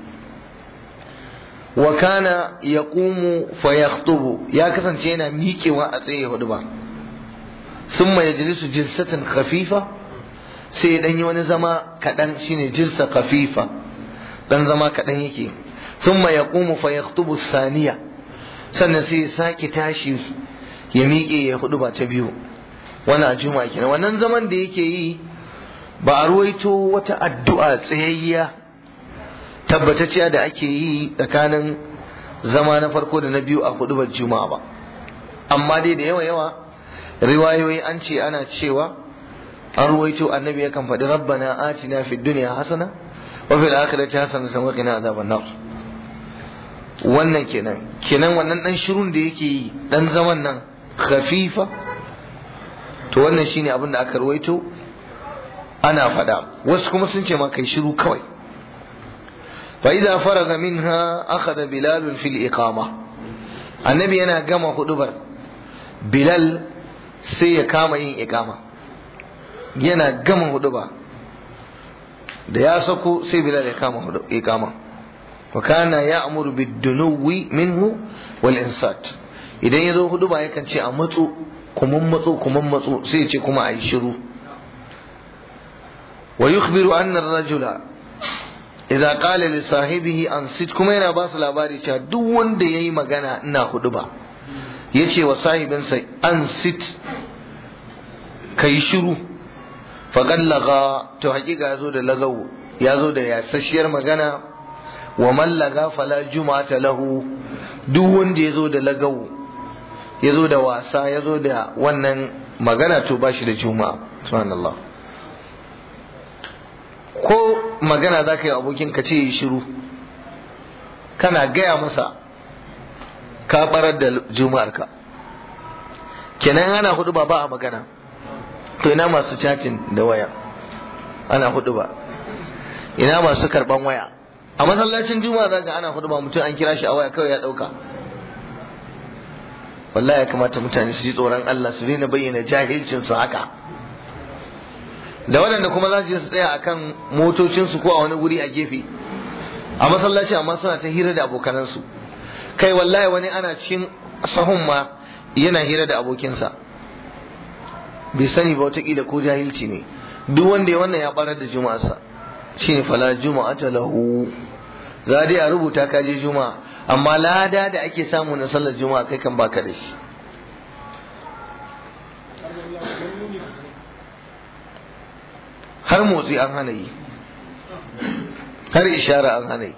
wa kana yaqumu fa yakhutubu ya kasance yana miƙewa a tsaye hudu ba summa yajlisu jilsatan khafifa sai ya yi wani zama kaɗan shine jilsa khafifa dan zama kaɗan yake thumma yaqumu fa yakhutubu saniya sannan sai ya sake tashi ya miƙe ya hudu ba ta biyu wannan a juma'a kenan wannan zaman da yake yi ba a ruwaito wata addu'a tsayayya tabbatacciya da ake yi tsakanin zama na farko da na biyu a hudu juma'a ba amma dai da yawa yawa riwayoyi an ce ana cewa an ruwaito annabi yakan faɗi rabbana atina fid dunya hasana wa fil akhirati hasanatan wa qina azaban nar wannan kenan kenan wannan dan shirun da yake yi dan zaman nan khafifa to wannan shine abin da aka ruwaito ana faɗa wasu kuma sun ce ma kai shiru kawai fa idza faraga minha akhadha bilal fil iqama annabi yana gama hudubar bilal sai ya kama yin iqama yana gama huduba da ya sako sai bilal ya kama iqama wa kana ya'muru bid-dunuwi minhu wal insat idan ya zo huduba yakan ce a matso kuma matso kuma matso sai ya ce kuma a yi shiru ويخبر أن الرجل إذا قال لصاحبه أنصت كما yana ba su labari cewa duk wanda yayi magana ina hudu ba yace wa sahibinsa ansit kai shiru faqad laga to hakika yazo da lagawo yazo da yasasshiyar magana wa man laga fala juma'ata lahu duk wanda yazo da lagawo yazo da wasa yazo da wannan magana to bashi da juma'a subhanallah ko magana za ka yi abokin ka ce yi shiru kana gaya masa ka barar da juma'arka kenan ana hudu ba ba a magana to ina masu chatting da waya ana hudu ba ina masu karban waya a masallacin juma'a za ana hudu ba mutum an kira shi a waya kawai ya dauka wallahi ya kamata mutane su ji tsoron Allah su daina bayyana jahilcin su haka da waɗanda kuma za su je su tsaya akan motocinsu ko a wani guri a gefe a masallaci amma suna ta hira da abokanansu kai wallahi wani ana cikin sahun ma yana hira da abokinsa bai sani ba watakila ko jahilci ne duk wanda ya wannan ya barar da juma'arsa shine fala juma'ata lahu za dai a rubuta ka je juma'a amma lada da ake samu na sallar juma'a kai kan baka da shi har motsi an hana yi har ishara an hana yi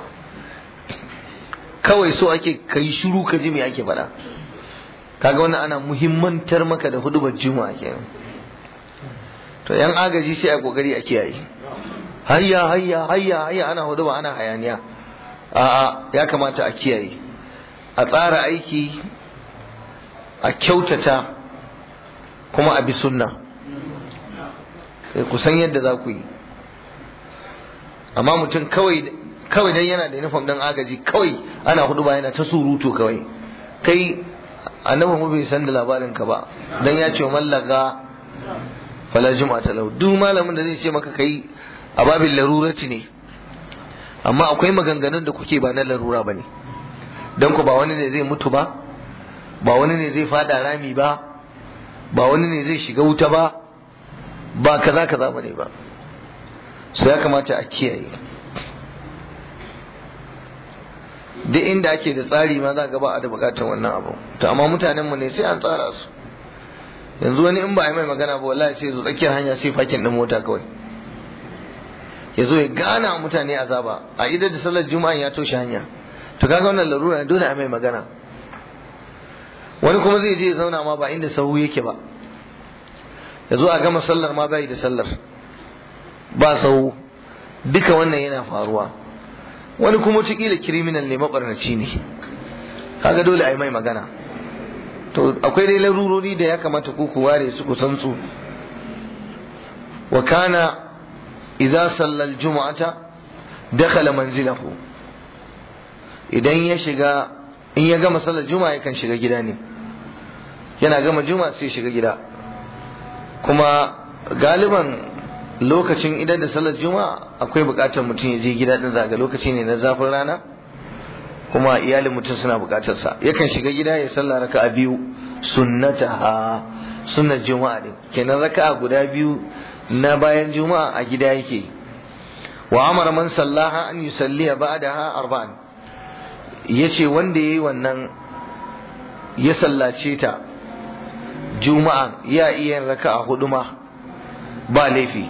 kawai so ake kai shiru ka ji me ake faɗa kaga wannan ana muhimmantar maka da hudubar juma'a kenan to yan agaji sai a kokari a kiyaye hayya hayya hayya hayya ana huduba ana hayaniya a'a ya kamata a kiyaye a tsara aiki a kyautata kuma a bi sunna ku san yadda za ku yi amma mutum kawai kawai dan yana da uniform dan agaji kawai ana hudu ba yana ta surutu kawai kai annabi mu bai san da labarin ka ba dan ya ce mallaga fala juma'ata lau duk malamin da zai ce maka kai a babin larurati ne amma akwai maganganun da kuke ba na larura bane dan ku ba wani ne zai mutu ba ba wani ne zai fada rami ba ba wani ne zai shiga wuta ba ba kaza kaza bane ba so ya kamata a kiyaye duk inda ake da tsari ma za ga ba a da bukatar wannan abu to amma mutanen mu ne sai an tsara su yanzu wani in ba a yi mai magana ba wallahi sai zo tsakiyar hanya sai fakin din mota kawai ya zo ya gana mutane azaba a idan da sallar juma'a ya toshe hanya to kaga wannan larura dole a mai magana wani kuma zai je ya zauna ma ba inda sahu yake ba ya zo a gama sallar ma bai da sallar ba sahu duka wannan yana faruwa wani kuma wataƙila kiriminal ne maɓarnaci ne kaga dole a yi mai magana to akwai dai larurori da ya kamata ku ku ware su ku san su wa kana idza salla al-jum'ata dakhala manzilahu idan ya shiga in ya gama sallar juma'a yakan shiga gida ne yana gama juma'a sai shiga gida kuma galiban lokacin idan da sallar juma'a akwai bukatar mutum ya je gida din zaga lokaci ne na zafin rana kuma iyalin mutum suna bukatar sa yakan shiga gida ya salla raka'a biyu sunnataha sunnar juma'a ne kenan raka'a guda biyu na bayan juma'a a gida yake wa amara man sallaha an yusalliya ba'daha arba'an yace wanda yayi wannan ya sallace ta juma'a ya iya raka'a hudu ma ba laifi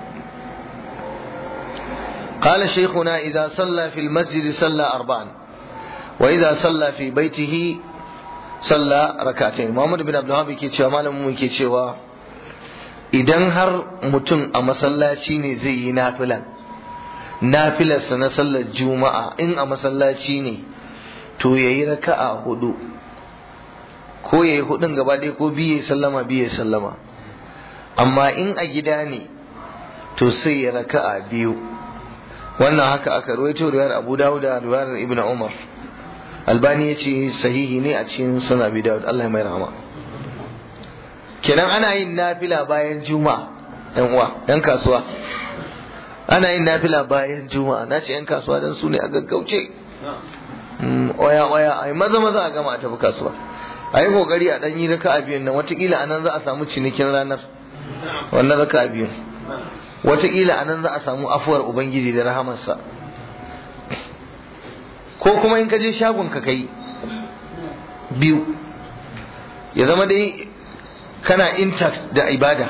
قال شيخنا إذا صلى في المسجد صلى أربعا وإذا صلى في بيته صلى ركعتين محمد بن عبد الوهاب yake cewa malamin mu yake cewa idan har mutum a masallaci ne zai yi nafilan nafilarsa na sallar juma'a in a masallaci ne to yayi raka'a hudu ko yayi hudun gaba ɗaya ko biye sallama biye sallama amma in a gida ne to sai ya raka'a biyu wannan haka aka ruwaito riwayar Abu Dawud da riwayar Ibn Umar Albani ya ce sahihi ne a cikin sunan Abi Dawud Allah ya mai rahama kenan ana yin nafila bayan juma'a yan uwa yan kasuwa ana yin nafila bayan juma'a na ce yan kasuwa dan su ne a gaggauce oya oya ai maza maza a gama a tafi kasuwa a yi kokari a ɗan yi raka a biyun nan watakila a nan za a samu cinikin ranar wannan raka a biyun watakila a nan za a samu afuwar ubangiji da rahamarsa ko kuma in ka je shagon ka kai biyu ya zama dai kana intact da ibada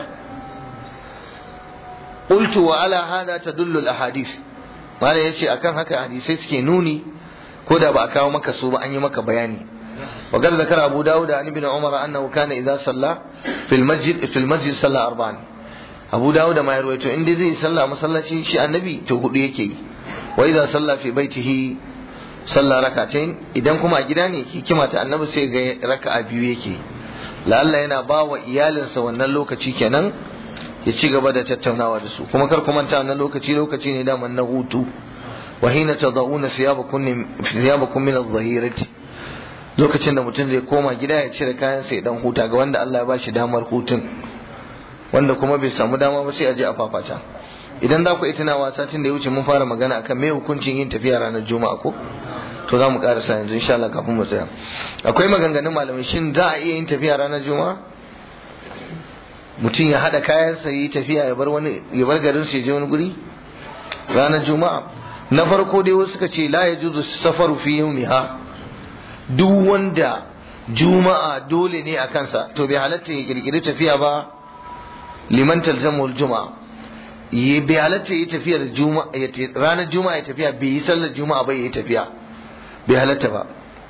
qultu wa ala hada tadullu al ahadith malai yace akan haka hadisai suke nuni ko da ba a kawo maka su ba an yi maka bayani وقد ذكر أبو داود عن ابن عمر أنه كان إذا صلى في المسجد في المسجد صلى أربعا أبو داود ما يروي إن دي صلى مصلى شيء النبي تقول يكي وإذا صلى في بيته صلى ركعتين إذا كما أجداني كما النبي سي ركعة بيو يكي لعل yana ba wa iyalinsa wannan lokaci kenan ya ci gaba da tattaunawa da su kuma kar ku manta wannan lokaci lokaci ne da na hutu wa hina tadawuna siyabakum siyabakum min adh-dhahirati lokacin da mutum zai koma gida ya cire kayan sai dan huta ga wanda Allah ya ba shi damar hutun wanda kuma bai samu dama ba sai a je a fafata idan za ku yi tunawa satin da ya wuce mun fara magana akan me hukuncin yin tafiya ranar juma'a ko to za mu karasa yanzu insha Allah kafin mu tsaya akwai maganganun malamai shin za a iya yin tafiya ranar juma'a mutum ya hada kayan sa yi tafiya ya bar wani ya bar garin su ya je wani guri ranar juma'a na farko dai wasu suka ce la yajuzu safaru fi yawmiha duk wanda juma'a dole ne a kansa to bai halatta ya kirkiri tafiya ba liman talzamul juma'a yi bai halatta ya tafiyar juma'a ranar juma'a ya tafiya bai yi sallar juma'a ba ya yi tafiya bai halatta ba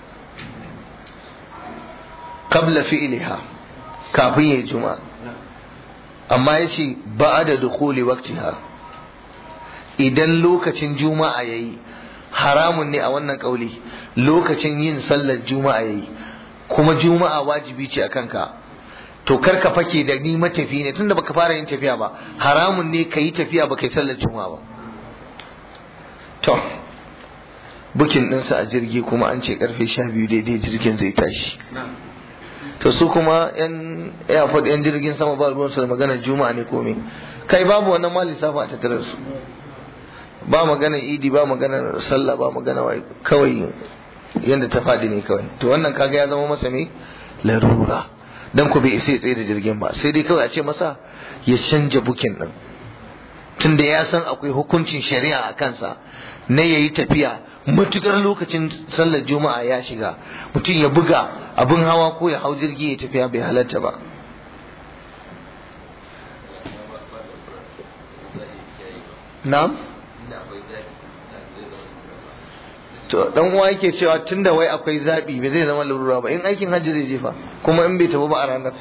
qabla fi'liha kafin ya yi juma'a amma ya ce ba da dukuli waktiha idan lokacin juma'a ya yi haramun ne a wannan kauli lokacin yin sallar juma'a yayi kuma juma'a wajibi ce a kanka to kar ka fake da ni matafi ne tunda baka fara yin tafiya ba haramun ne ka yi tafiya baka yi sallar juma'a ba to bukin ɗinsa a jirgi kuma an ce karfe sha biyu daidai jirgin zai tashi to su kuma yan airport yan jirgin sama ba ruwansu da maganar juma'a ne komai kai babu wannan ma lissafa a tattare su ba magana idi ba magana sallah ba magana wai kawai yadda ta faɗi ne kawai to wannan kaga ya zama masa ne larura dan ku bai isa tsaye da jirgin ba sai dai kawai a ce masa ya canja bukin din tunda ya san akwai hukuncin shari'a a kansa na yayi tafiya matukar lokacin sallar juma'a ya shiga mutum ya buga abin hawa ko ya hau jirgi ya tafiya bai halatta ba na'am to dan uwa yake cewa tunda wai akwai zabi bai zai zama larura ba in aikin hajji zai jefa kuma in bai tafi ba a ranar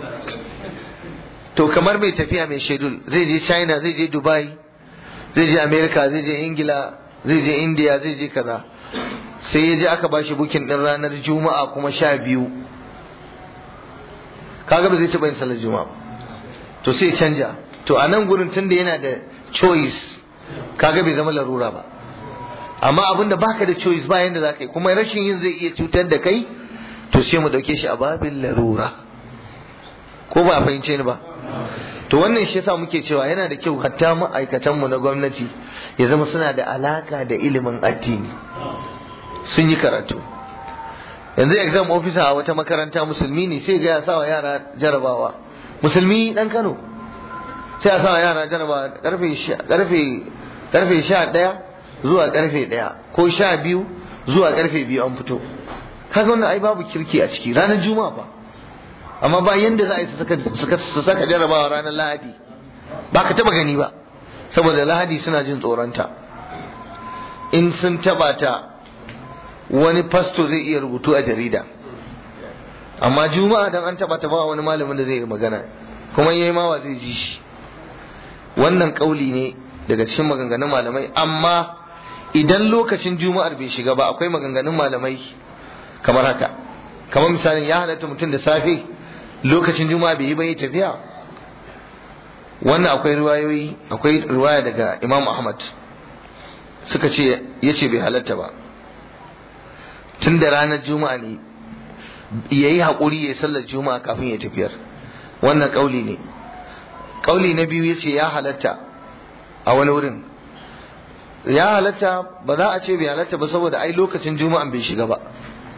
to kamar mai tafiya mai shedul zai je china zai je dubai zai je america zai je ingila zai je india zai je kaza sai ya je aka ba shi bukin din ranar juma'a kuma sha biyu kaga ba zai taɓa yin salar juma'a to sai canja to a nan gurin tunda yana da choice kaga bai zama larura ba amma abinda baka da choice ba yanda za ka yi kuma rashin yin zai iya cutar da kai to sai mu ɗauke shi a babin larura ko ba a fahimce ni ba to wannan shi yasa muke cewa yana da kyau hatta ma'aikatanmu na gwamnati ya zama suna da alaka da ilimin addini sun yi karatu yanzu exam officer a wata makaranta musulmi ne sai ga ya sa wa yara jarabawa musulmi dan Kano sai ya sa wa yara jarabawa karfe karfe karfe 11 zuwa karfe 1 ko 12 zuwa karfe 2 an fito kaga wannan ai babu kirki a ciki ranar juma'a fa amma ba yanda za a yi su saka jarabawa ranar lahadi ba ka taba gani ba saboda lahadi suna jin tsoronta in sun taba ta wani fasto zai iya rubutu a jarida amma juma'a dan an taba ta ba wani malamin da zai yi magana kuma yayi mawa zai ji shi wannan kauli ne daga cikin maganganun malamai amma idan lokacin juma'ar bai shiga ba akwai maganganun malamai kamar haka kamar misalin ya halatta mutum da safe lokacin juma'a bai yi ba yi tafiya wannan akwai riwayoyi akwai riwaya daga imam ahmad suka ce ya ce bai halatta ba tun da ranar juma'a ne ya yi haƙuri ya sallar juma'a kafin ya tafiyar wannan ƙauli ne ƙauli na biyu ya ce ya halatta a wani wurin ya halatta ba za a ce bai halatta ba saboda ai lokacin juma'an bai shiga ba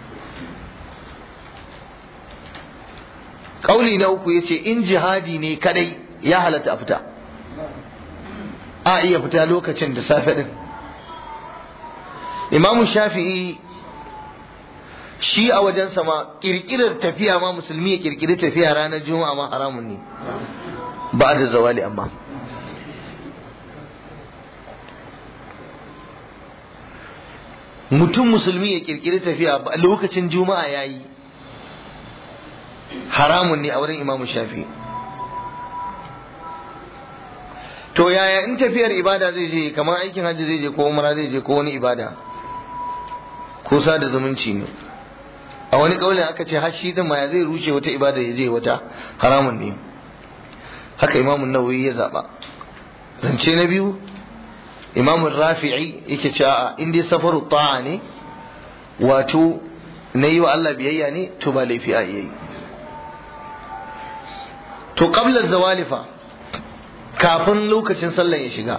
Ƙauli na uku ya ce in jihadi ne kadai ya halatta a fita a iya fita lokacin da safe din imamu shafi'i shi a wajen sama kirkirar tafiya ma musulmi ya kirkiri tafiya ranar juma'a ma haramun ne ba da zawali amma mutum musulmi ya kirkiri tafiya lokacin juma'a ya yi haramun ne a wurin imamu shafi to yaya in tafiyar ibada zai je kamar aikin hajji zai je ko umara zai je ko wani ibada ko sada zumunci ne a wani kaulin aka ce har shi din ma ya zai rushe wata ibada ya je wata haramun ne haka imamun nawawi ya zaba zance na biyu imamun rafi'i yake cewa in dai safaru ta'a ne wato na yi wa Allah biyayya ne to ba laifi a yi to qabla zawali fa kafin lokacin sallan ya shiga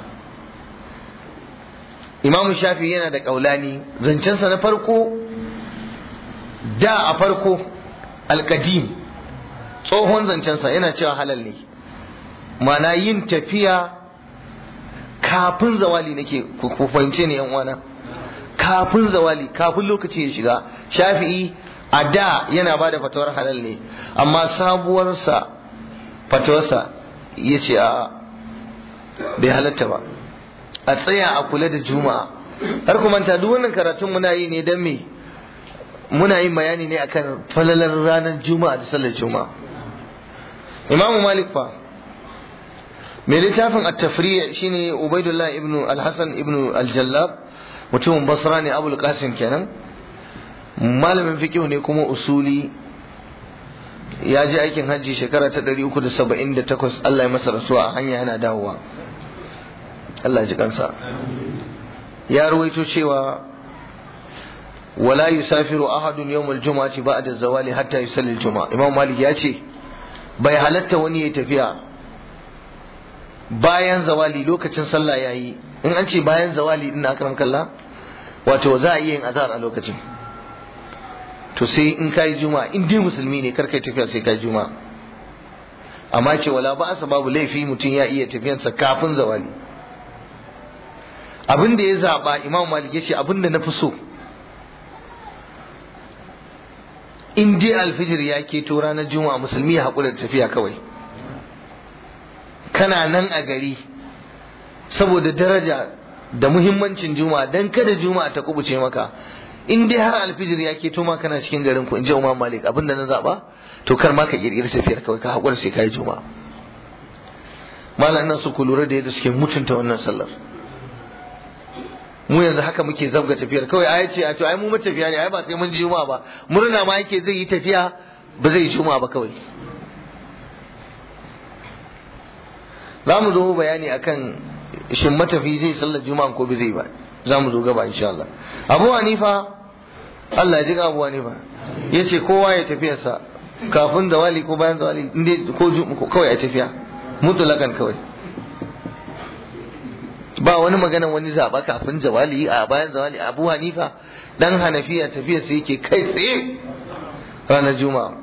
Imam Shafi yana da kaulani zancensa na farko da a farko alkadim tsohon zancensa yana cewa halal ne mana yin tafiya kafin zawali nake ku fahimce ne yan uwana kafin zawali kafin lokaci ya shiga shafi'i a da yana ba da fatawar halal ne amma sabuwarsa fatawarsa ya ce a bai halatta ba a tsaya a kula da juma'a har kuma ta duk wannan karatun muna yi ne don me muna yin bayani ne akan falalar ranar juma'a da sallar juma'a imamu malik fa mai littafin at-tafriya shine ubaidullah ibnu al-hasan ibnu al-jallab mutumin basra ne abul qasim kenan malamin fiqh ne kuma usuli ya je aikin hajji shekara ta 378 Allah ya masa rasuwa a hanya yana dawowa Allah ji kansa ya ruwaito cewa wala yusafiru ahadun yawmal jumu'ati ba'da zawali hatta yusalli al-jumu'a Imam Malik ya ce bai halatta wani ya tafiya bayan zawali lokacin sallah yayi in an ce bayan zawali din akram kallah wato za a iya yin azhar a lokacin to sai in kai juma'a in dai musulmi ne kar kai tafiya sai kai juma'a amma ce wala ba asa babu laifi mutum ya iya tafiyansa kafin zawali abin da ya zaba imam malik yace abin da na fi so in dai alfijir ya keto ranar juma'a musulmi ya haƙura da tafiya kawai kana nan a gari saboda daraja da muhimmancin juma'a dan kada juma'a ta kubuce maka in dai har alfijir ya keto ma kana cikin garin ku in ji umar malik abin da na zaba to kar ma ka kirkiri tafiyar kawai ka haƙura sai ka yi juma'a malam ina so ku lura da yadda suke mutunta wannan sallar mu yanzu haka muke zabga tafiyar kawai ai ce a to ai mu matafiya ne ai ba sai mun ji juma'a ba murna ma yake zai yi tafiya ba zai yi juma'a ba kawai za mu zo bayani akan shin matafi zai sallar juma'a ko bai zai ba za mu zo gaba insha Allah Abu Hanifa Allah ya ji Abu Hanifa yace kowa ya tafiyarsa kafin zawali ko bayan zawali inda ko kawai a tafiya mutulakan kawai ba wani magana wani zaba kafin zawali a bayan zawali abu hanifa dan hanafiya tafiya sai yake kai tsaye ranar juma'a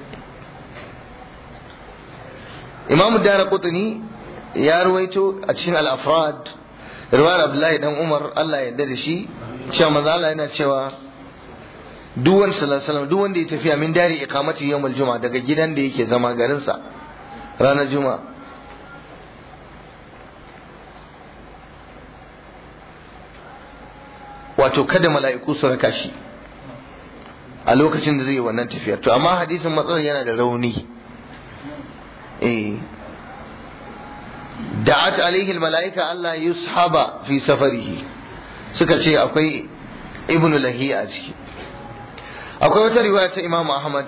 imamu dara kutuni ya ruwaito a cikin al-afrad riwayar abdullahi dan umar Allah ya yarda da shi cewa manzo Allah yana cewa duk wani sallallahu duk wanda ya tafiya min dari iqamati yawmul juma'a daga gidan da yake zama garinsa ranar juma'a wato kada mala'iku su raka shi a lokacin da zai yi wannan tafiyar to amma hadisin matsalar yana da rauni eh da'at alaihi mala'ika Allah yushaba fi safarihi suka ce akwai ibnu lahiya a ciki akwai wata riwaya ta Imam Ahmad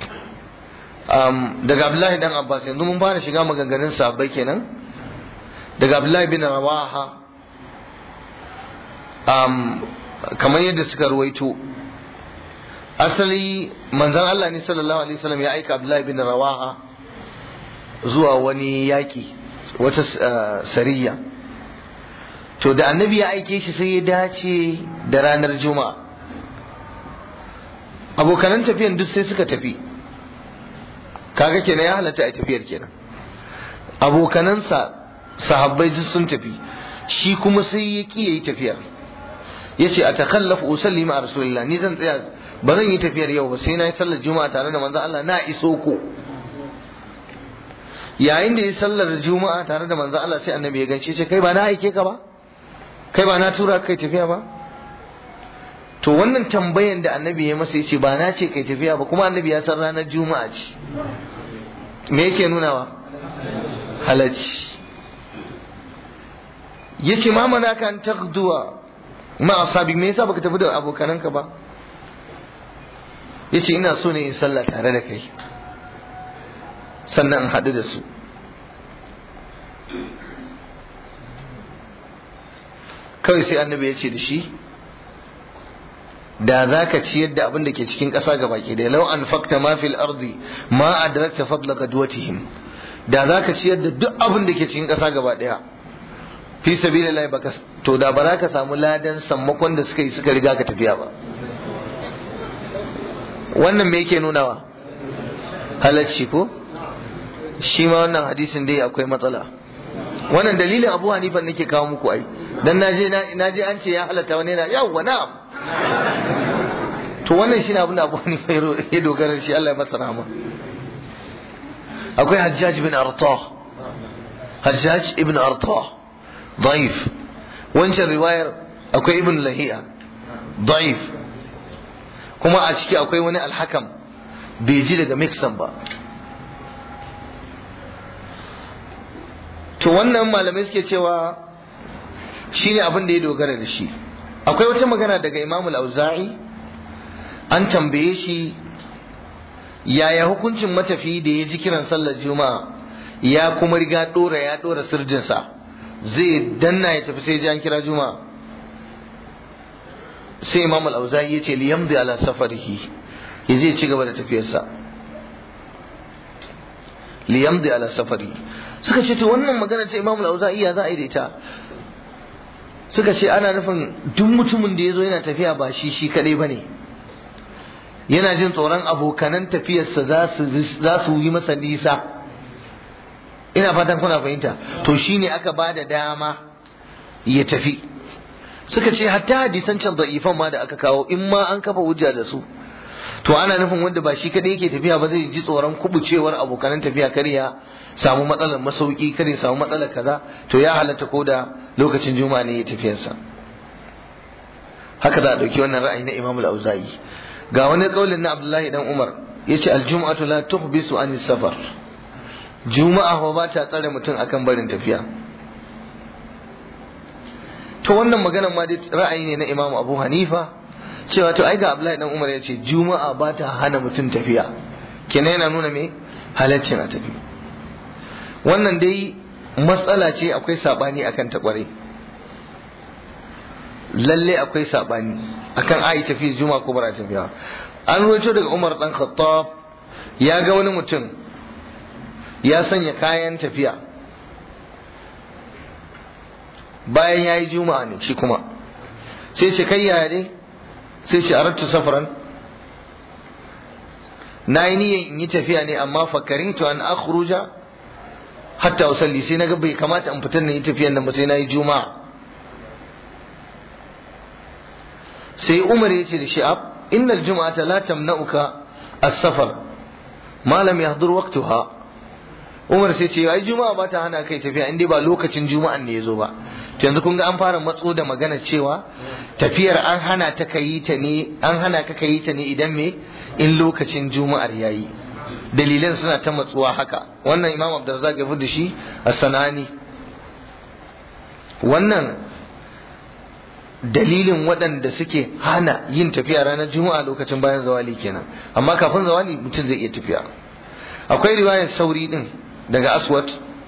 um, daga Abdullahi dan Abbas yanzu mun fara shiga maganganun sahabbai kenan daga Abdullahi bin Rawaha um, kamar yadda suka ruwaito asali manzon Allah ne sallallahu alaihi wasallam ya aika Abdullahi bin Rawaha zuwa wani yaki wata uh, sariya to da annabi ya aike shi sai ya dace da ranar juma'a abokanan tafiyan duk sai suka tafi kaga kenan ya halatta a tafiyar kenan abokanansa sahabbai duk sun tafi shi kuma sai ya ki yayi tafiyar yace a takallafu usalli ma rasulillah ni zan tsaya ba zan yi tafiyar yau ba sai na yi sallar juma'a tare da manzon Allah na iso ko yayin da ya sallar juma'a tare da manzon Allah sai annabi ya gance ce kai ba na aike ka ba kai ba na tura kai tafiya ba to wannan tambayan da annabi ya masa yace ba na ce kai tafiya ba kuma annabi ya san ranar juma'a ce me yake nunawa halacci yace ma mana kan taqduwa ma asabi me yasa baka tafi da abokananka ba yace ina so ne in sallah tare da kai sannan in haɗu da su kawai sai annabi ya ce da shi da za ka ciyar da abin da ke cikin ƙasa ga baki da lau an fakta ma fil ardi ma adrakta fadla gadwatihim da za ka ciyar da duk abin da ke cikin ƙasa gaba ɗaya fi sabilillah baka to da ba za ka samu ladan sammakon da suka yi suka riga ka tafiya ba wannan me yake nunawa halacci ko shi ma wannan hadisin dai akwai matsala wannan dalilin abu hanifa nake kawo muku ai dan naje naje an ce ya halatta wani na yawwa na'am to wannan shine abin da abu hanifa ya dogara shi Allah ya masa rahama akwai hajjaj ibn arta hajjaj ibn arta ضعيف wancan riwayar akwai ibn lahiya ضعيف kuma a ciki akwai wani alhakam bai ji daga mixan ba to wannan malamai suke cewa shine abin da ya dogara da shi akwai wata magana daga Imam al-Auza'i an tambaye shi yaya hukuncin matafi da ya ji kiran sallar juma'a ya kuma riga dora ya dora sirjinsa zai danna ya tafi sai ji an kira juma'a sai Imam al-Auza'i ya ce liyamdi ala safarihi ya zai ci gaba da tafiyarsa liyamdi ala safarihi suka ce to wannan magana ta Imam al-Auza'i ya za a yi da ita suka ce ana nufin duk mutumin da ya zo yana tafiya ba shi shi kadai bane yana jin tsoron abokanan tafiyarsa za su yi masa nisa ina fatan kuna fahimta to shine aka ba da dama ya tafi suka ce hatta hadisan can da'ifan ma da aka kawo in ma an kafa hujja da su to ana nufin wanda ba shi kadai yake tafiya ba zai ji tsoron kubucewar abokanan tafiya kar ya samu matsalar masauki kar ya samu matsalar kaza to ya halatta ko da lokacin juma'a ne ya tafiyarsa haka za a ɗauki wannan ra'ayi na imam al-auza'i ga wani kaulin na abdullahi dan umar yace al-jum'atu la tuhbisu an safar juma'a ba ta tsare mutum akan barin tafiya to wannan maganar ma dai ra'ayi ne na imam abu hanifa cewa to ai ga abdullahi dan umar yace juma'a ba ta hana mutum tafiya kenan yana nuna me halaccin a tafi wannan dai matsala ce akwai sabani akan ta kwarai lalle akwai sabani akan ayi tafi juma'a ko bara tafiya an ruwaito daga umar dan khattab ya ga wani mutum ya sanya kayan tafiya bayan ya yi juma'a ne shi kuma sai ce kai yaya dai sai ce arattu safaran na yi niyyar in yi tafiya ne amma fakari to an akhruja hatta usalli sai na ga bai kamata in fitar na yi tafiyan nan ba sai na yi juma'a sai umar ya ce da shi'ab innal juma'ata la tamna'uka as-safar ma lam yahdur waqtaha Umar sai ce ai juma'a ba ta hana kai tafiya in dai ba lokacin juma'an ne yazo ba to yanzu kun ga an fara matso da magana cewa tafiyar an hana ta kai ta ne an hana ka kai ta ne idan me in lokacin juma'ar yayi dalilan suna ta matsuwa haka wannan Imam Abdurrazzaq ya da shi a sanani wannan dalilin waɗanda suke hana yin tafiya ranar juma'a lokacin bayan zawali kenan amma kafin zawali mutum zai iya tafiya akwai riwayar sauri din daga aswad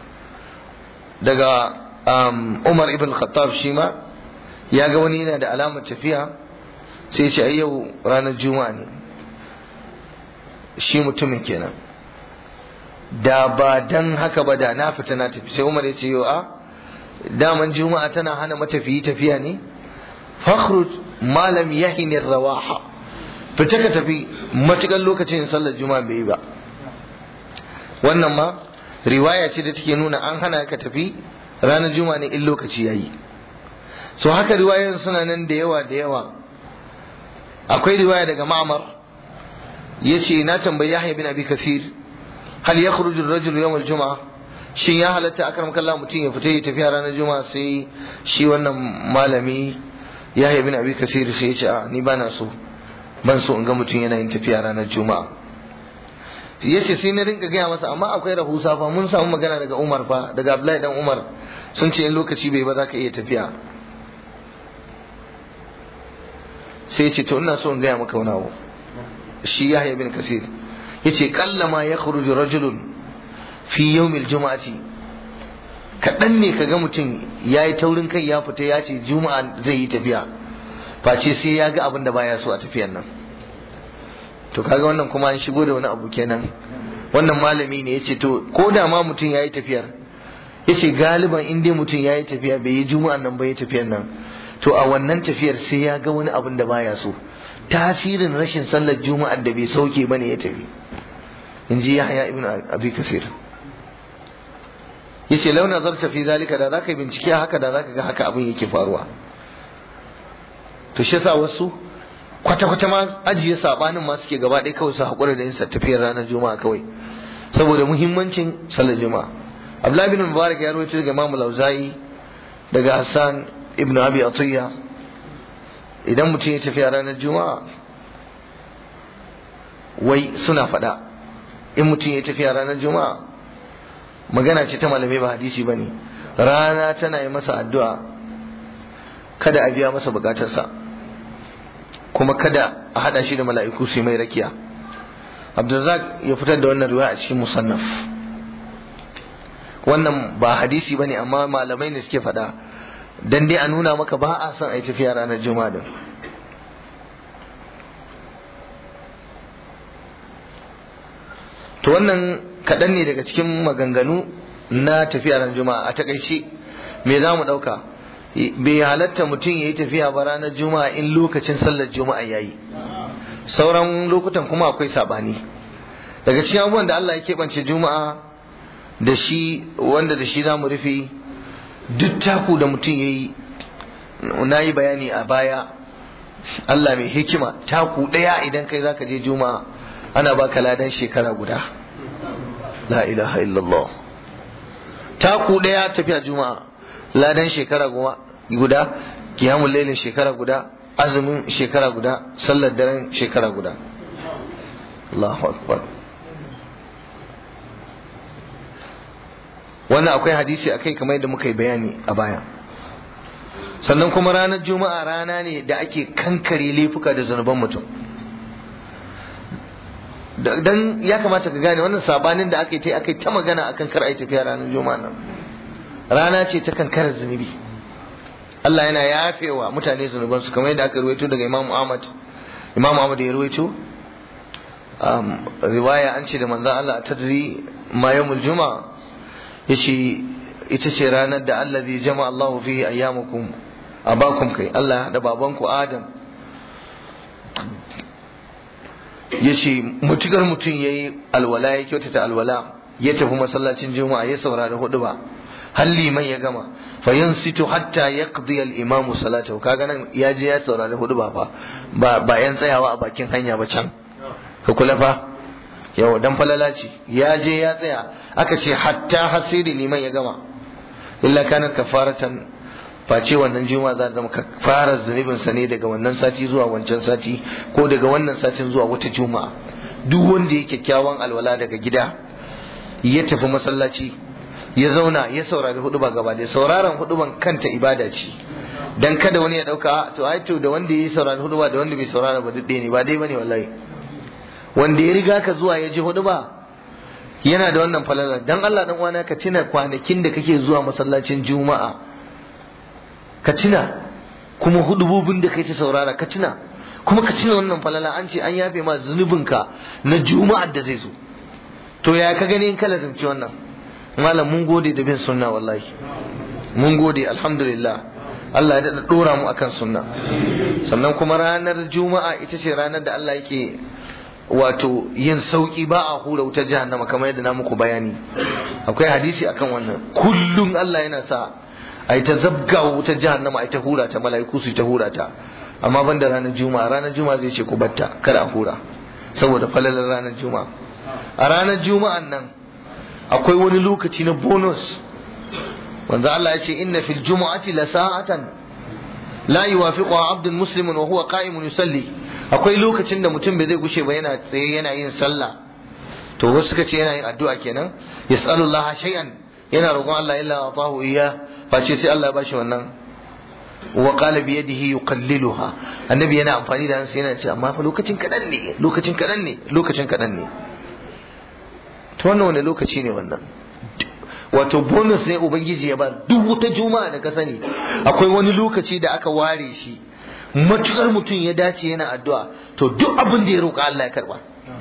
daga umar ibn khattab shi ma ya ga wani yana da alamar tafiya sai ce ai yau ranar juma'a ne shi mutumin kenan da ba dan haka ba da na fita na tafi sai umar ya ce yau a daman juma'a tana hana matafiyi tafiya ne fakhruj malam yahini rawaha fita ka tafi matukan lokacin sallar juma'a bai yi ba wannan ma riwaya ce da take nuna an hana ka tafi ranar juma'a ne in lokaci yayi so haka riwayoyin suna nan da yawa da yawa akwai riwaya daga ma'amar yace na tambayi Yahya bin Abi Kasir hal yakhruju ar-rajulu yawm al-jum'a shin ya halatta akram kallah mutum ya fita ya tafiya ranar juma'a sai shi wannan malami Yahya bin Abi Kasir sai ya ce a ni bana so ban so in ga mutum yana yin tafiya ranar juma'a yace sai na rinka gaya masa amma akwai rahusa fa mun samu magana daga Umar fa daga Abdullahi dan Umar sun ce in lokaci bai ba za ka iya tafiya sai ce to ina so in gaya maka wani abu shi Yahya bin Kasir yace kallama yakhruju rajulun fi yawmil juma'ati kaɗan ne kaga mutum ya yi taurin kai ya fita ya ce juma'a zai yi tafiya face sai ya ga abin da baya so a tafiyan nan to kaga wannan kuma an shigo da wani abu kenan wannan malami ne yace to ko da ma mutum yayi tafiyar yace galiban in dai mutum yayi tafiya bai yi juma'an nan bai yi tafiyar nan to a wannan tafiyar sai ya ga wani abin da baya so tasirin rashin sallar juma'ar da bai sauke bane ya tafi in ji Yahya ibn Abi Kasir yace law nazarta fi zalika da zaka bincike haka da zaka ga haka abin yake faruwa to shi yasa wasu kwata-kwata ma ajiye sabanin ma suke gaba ɗaya kawai su haƙura da yin tafiyar ranar juma'a kawai saboda muhimmancin sallar juma'a abdullahi bin mubarak ya rawaito daga imamu lauza'i daga hassan ibn abi atiyya idan mutum ya tafiya ranar juma'a wai suna faɗa in mutum ya tafiya ranar juma'a magana ce ta malamai ba hadisi ba ne rana tana yi masa addu'a kada a biya masa bukatarsa kuma kada a hada shi da mala'iku su mai rakiya abdulrazak ya fitar da wannan riwaya a cikin musannaf wannan ba hadisi bane amma malamai ne suke faɗa dan dai a nuna maka ba a son a yi tafiya ranar juma'a din to wannan kaɗan ne daga cikin maganganu na tafiya ranar juma'a a takaice me za mu ɗauka bai halatta mutum ya yi tafiya ba ranar juma'a in lokacin sallar juma'a ya yi sauran lokutan kuma akwai sabani daga cikin abubuwan da Allah ya keɓance juma'a da shi wanda da shi za mu rufe duk taku da mutum ya yi na yi bayani a baya Allah mai hikima taku ɗaya idan kai zaka je juma'a ana baka ladan shekara guda la ilaha illallah taku ɗaya tafiya juma'a ladan shekara guda kiyamun lailin shekara guda azumin shekara guda sallar daren shekara guda Allahu akbar wannan akwai hadisi akai kamar yadda muka yi bayani a baya sannan kuma ranar juma'a rana ne da ake kankare laifuka da zunuban mutum dan ya kamata ka gane wannan sabanin da aka yi ta aka yi ta magana akan kar ai tafiya ranar juma'a nan rana ce ta kankarar zunubi Allah yana yafewa mutane zunubansu kamar yadda aka ruwaito daga Imam Ahmad Imam Ahmad ya ruwaito riwaya an ce da manzon Allah tadri ma yawmul juma'a yace ita ce ranar da Allah zai jama Allahu fihi ayyamukum abakum kai Allah ya hada babanku Adam yace mutukar mutum yayi alwala ya kyautata alwala ya tafi masallacin juma'a ya saurari hudu ba har liman ya gama fa yansitu hatta yaqdi al-imam salatahu kaga nan ya je ya saurari hudu ba fa ba ba yan tsayawa a bakin hanya ba can ka kula fa yau dan falala ce ya je ya tsaya aka ce hatta hasiri liman ya gama illa kana kafaratan face wannan juma'a za ta zama kafarar zunubin sa ne daga wannan sati zuwa wancan sati ko daga wannan satin zuwa wata juma'a duk wanda ya kyakkyawan alwala daga gida ya tafi masallaci ya zauna ya saurari huduba gaba da sauraron huduban kanta ibada ce dan kada wani ya dauka to ai to da wanda ya saurari huduba da wanda bai saurara ba duk ne ba dai bane wallahi wanda ya riga ka zuwa ya ji huduba yana da wannan falala dan Allah dan uwana ka tuna kwanakin da kake zuwa masallacin juma'a ka tuna kuma hudubobin da kai ta saurara ka tuna kuma ka tuna wannan falala an ce an yafe ma zunubinka na juma'ar da zai zo to ya ka gani in kala zance wannan malam mun gode da bin sunna wallahi mun gode alhamdulillah Allah ya daɗa ɗora mu akan sunna sannan kuma ranar juma'a ita ce ranar da Allah yake wato yin sauki ba a hura wutar jahannama kamar yadda na muku bayani akwai hadisi akan wannan kullum Allah yana sa a ta zabga wutar jahannama a ta hura ta mala'iku su ta hura ta amma ban da ranar juma'a ranar juma'a zai ce ku batta kada a hura saboda falalar ranar juma'a a ranar juma'an nan akwai wani lokaci na bonus wanda Allah ya ce inna fil jumu'ati la sa'atan la yuwafiqu abdun muslimun wa huwa qa'imun yusalli akwai lokacin da mutum bai zai gushe ba yana tsaye yana yin sallah to wasu suka ce yana yin addu'a kenan yas'alullaha shay'an yana roƙon Allah illa atahu iya face sai Allah ya bashi wannan wa qala bi yadihi yuqalliluha annabi yana amfani da hansa yana ce amma fa lokacin kadan ne lokacin kadan ne lokacin kadan ne to wannan wani lokaci ne wannan wato bonus ne ubangiji ya ba duk wata juma'a da ka sani akwai wani lokaci da aka ware shi matukar mutum ya dace yana addu'a to duk abin da ya roƙa Allah ya karba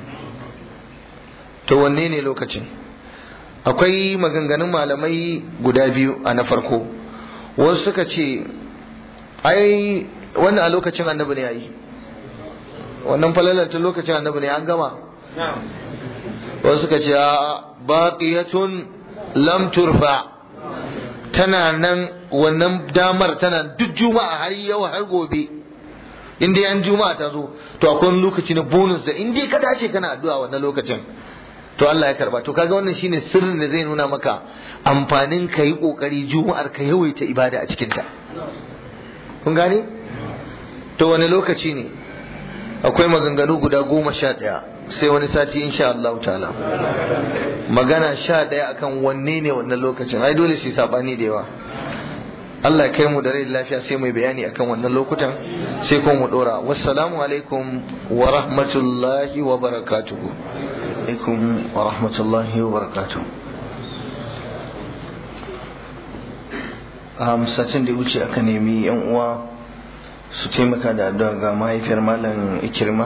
to wanne ne lokacin akwai maganganun malamai guda biyu a na farko wasu suka ce ai wannan a lokacin annabi ne yayi wannan falalar ta lokacin annabi ne an gama wasu suka ce baqiyatun lam turfa tana nan wannan damar tana duk juma'a har yau har gobe in dai an juma'a ta zo to akwai wani lokaci na bonus da in dai ka dace kana addu'a wannan lokacin to Allah ya karba to kaga wannan shine sirrin da zai nuna maka amfanin ka yi kokari juma'ar ka yawaita ibada a cikin ta kun gane to wani lokaci ne akwai maganganu guda goma sha ɗaya sai wani sati insha Allah ta'ala magana sha ɗaya akan wanne ne wannan lokacin ai dole shi sabani da yawa Allah kai mu da rai lafiya sai mai bayani akan wannan lokutan sai kuma mu dora wassalamu alaikum wa rahmatullahi wa barakatuhu alaikum wa rahmatullahi wa barakatuhu a satin da ya wuce aka nemi yan uwa su taimaka da addu'a ga mahaifiyar malam ikirma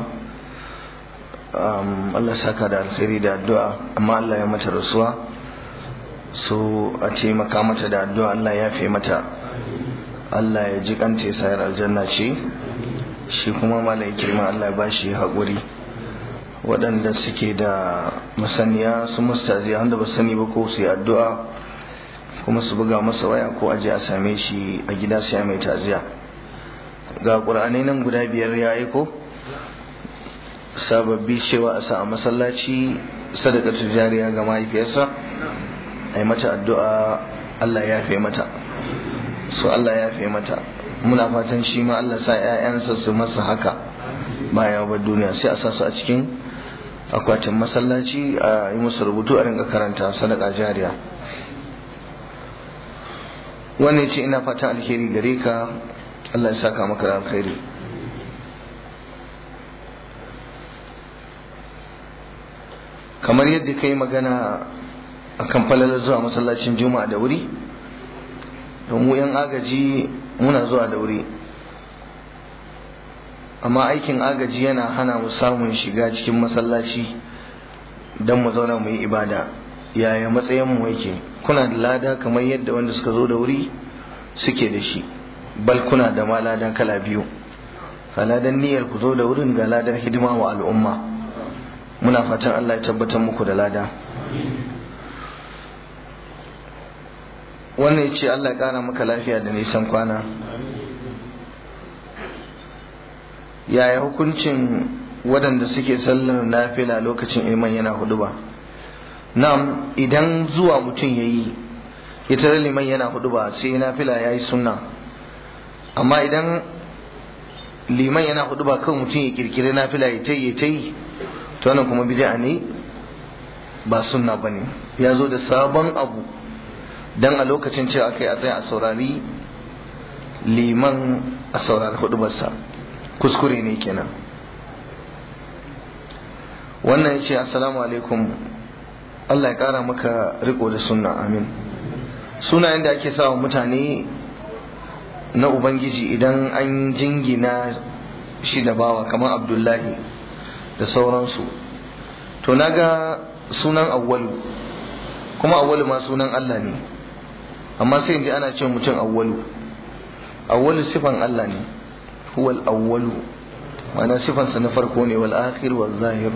Allah saka da alkhairi da addu'a amma Allah ya mata rasuwa so a taimaka mata da addu'a Allah ya fi mata Allah ya ji kanta ya sayar aljanna ce shi kuma malam ikirma Allah ya ba shi haƙuri waɗanda suke da masaniya su mustazi wanda ba sani ba ko su yi addu'a kuma su buga masa waya ko aje a same shi a gida sai mai taziya ga ƙur'anai nan guda biyar ya aiko sababbi cewa a sa a masallaci sadakatu jariya ga mahaifiyarsa a yi mata addu'a Allah ya fi mata so Allah ya fi mata muna fatan shi ma Allah sa 'ya'yansa su masa haka baya ba duniya sai a sa su a cikin akwatin masallaci a yi musu rubutu a ringa karanta sadaka jariya wannan ce ina fatan alheri gare ka Allah ya saka maka da alkhairi kamar yadda ka yi magana a kan falalar zuwa masallacin juma'a da wuri don mu 'yan agaji muna zuwa da wuri amma aikin agaji yana hana mu samun shiga cikin masallaci don mu zauna mu yi ibada yaya matsayin mu yake kuna da lada kamar yadda wanda suka zo da wuri suke da shi bal kuna da ma lada kala biyu ga ladan niyyar ku zo da wurin ga ladan hidima wa al'umma muna fatan Allah ya tabbatar muku da lada wannan ya ce Allah ya ƙara maka lafiya da nisan kwana yaya hukuncin waɗanda suke sallar nafila lokacin iman yana hudu ba na'am idan zuwa mutum ya yi ya tare liman yana hudu ba sai nafila ya yi sunna amma idan liman yana hudu ba kawai mutum ya kirkiri nafila ya ta yi ta yi to wannan kuma bid'a ne ba sunna bane ya zo da sabon abu dan a lokacin cewa kai a tsaya a saurari liman a saurari hudubarsa kuskure ne kenan wannan ya ce assalamu alaikum Allah ya kara maka riko da sunna amin sunayen da ake sawa mutane na ubangiji idan an jingina shi da bawa kamar abdullahi da sauransu to naga sunan awwalu kuma awwalu ma sunan Allah ne amma sai inji ana ce mutum awwalu awwalu sifan Allah ne huwal awwalu ma'ana sifansa na farko ne wal akhir wal zahir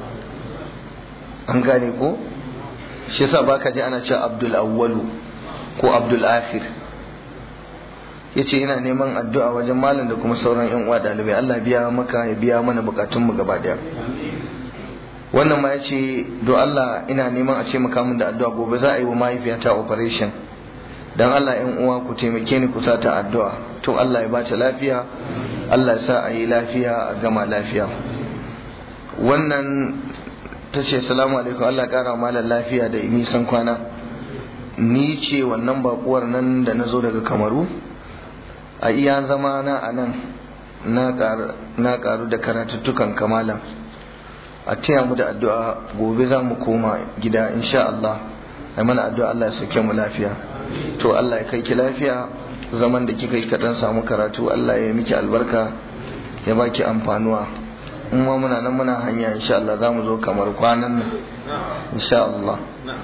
an gane ko shi yasa baka ji ana cewa abdul awwalu ko abdul akhir yace ina neman addu'a wajen malam da kuma sauran yan uwa dalibai Allah biya maka ya biya mana bukatun mu gaba daya wannan ma yace do Allah ina neman a ce maka min da addu'a gobe za a yi wa mahaifiyata operation dan Allah yan uwa ku taimake ni ku sata addu'a to Allah ya bata lafiya Allah ya sa a yi lafiya a gama lafiya wannan ta ce salamu alaikum Allah kara malam lafiya da nisan kwana ni ce wannan bakuwar nan da na zo daga kamaru a iya zama na a nan na karu da karatuttukan kamalan a taya mu da addu'a gobe za mu koma gida insha Allah ai mana addu'a Allah ya sauke mu lafiya to Allah ya kai ki lafiya zaman da kika yi kaɗan samu karatu Allah ya miki albarka ya baki amfanuwa in ma muna nan muna hanya insha Allah za mu zo kamar kwanan nan insha Allah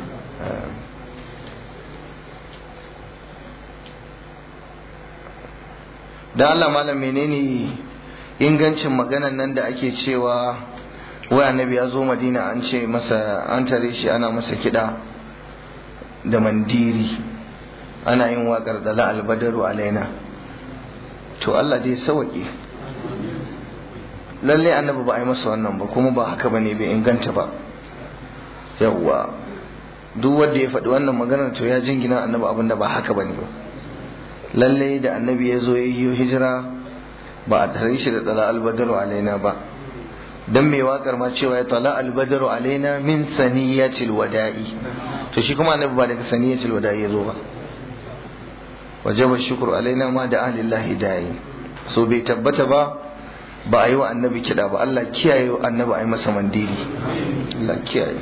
da Allah malam menene ingancin maganan nan da ake cewa wai annabi ya zo madina an ce masa an tare shi ana masa kiɗa da mandiri ana yin waƙar da la albadaru alaina to Allah dai sawaƙe lalle annabi ba a yi masa wannan ba kuma ba haka bane bai inganta ba yawwa duk wanda ya faɗi wannan maganar to ya jingina annabi abin da ba haka bane ba lalle da annabi ya zo ya yi hijira ba a tare shi da tsala albadaru alaina ba dan mai wakar ma cewa ya tala albadaru alaina min saniyatil wada'i to shi kuma annabi ba daga saniyatil wada'i ya zo ba wajaba shukru alaina ma da ahlillahi da'i so bai tabbata ba ba a yi wa annabi kiɗa ba Allah kiyaye wa annabi a yi masa mandiri Allah kiyaye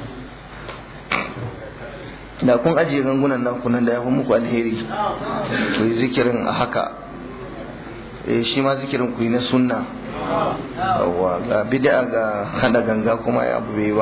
da kun ajiye gangunan nan kunan da ya fi muku alheri to yi zikirin a haka eh shi ma zikirin ku yi na sunna yawwa ga bid'a ga hada ganga kuma ya abu bai ba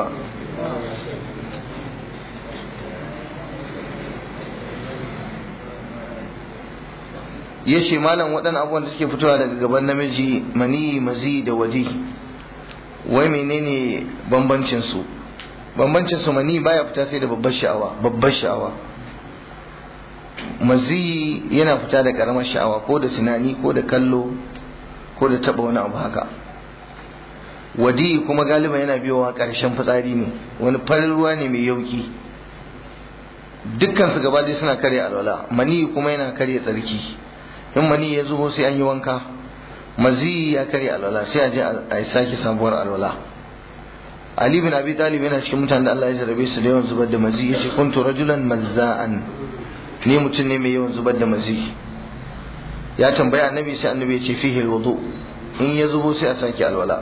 ya ce malam waɗannan abubuwan da suke fitowa daga gaban namiji mani mazi da wadi wai menene bambancin su bambancin su mani baya fita sai da babbar sha'awa babbar sha'awa mazi yana fita da karamar sha'awa ko da tunani ko da kallo ko da taba wani abu haka wadi kuma galiba yana biyowa ƙarshen fitsari ne wani farin ruwa ne mai yauki dukkan su gaba suna karya alwala mani kuma yana karya tsarki in mani ya zubo sai an yi wanka mazi ya karya alwala sai a je a sake sabuwar alwala Ali bin Abi Talib yana cikin mutanen da Allah ya jarabe su da yawan zubar da mazi yace kuntu rajulan mazza'an ni mutum ne mai yawan zubar da mazi ya tambaya annabi sai annabi ya ce fihi alwudu in ya zubo sai a sake alwala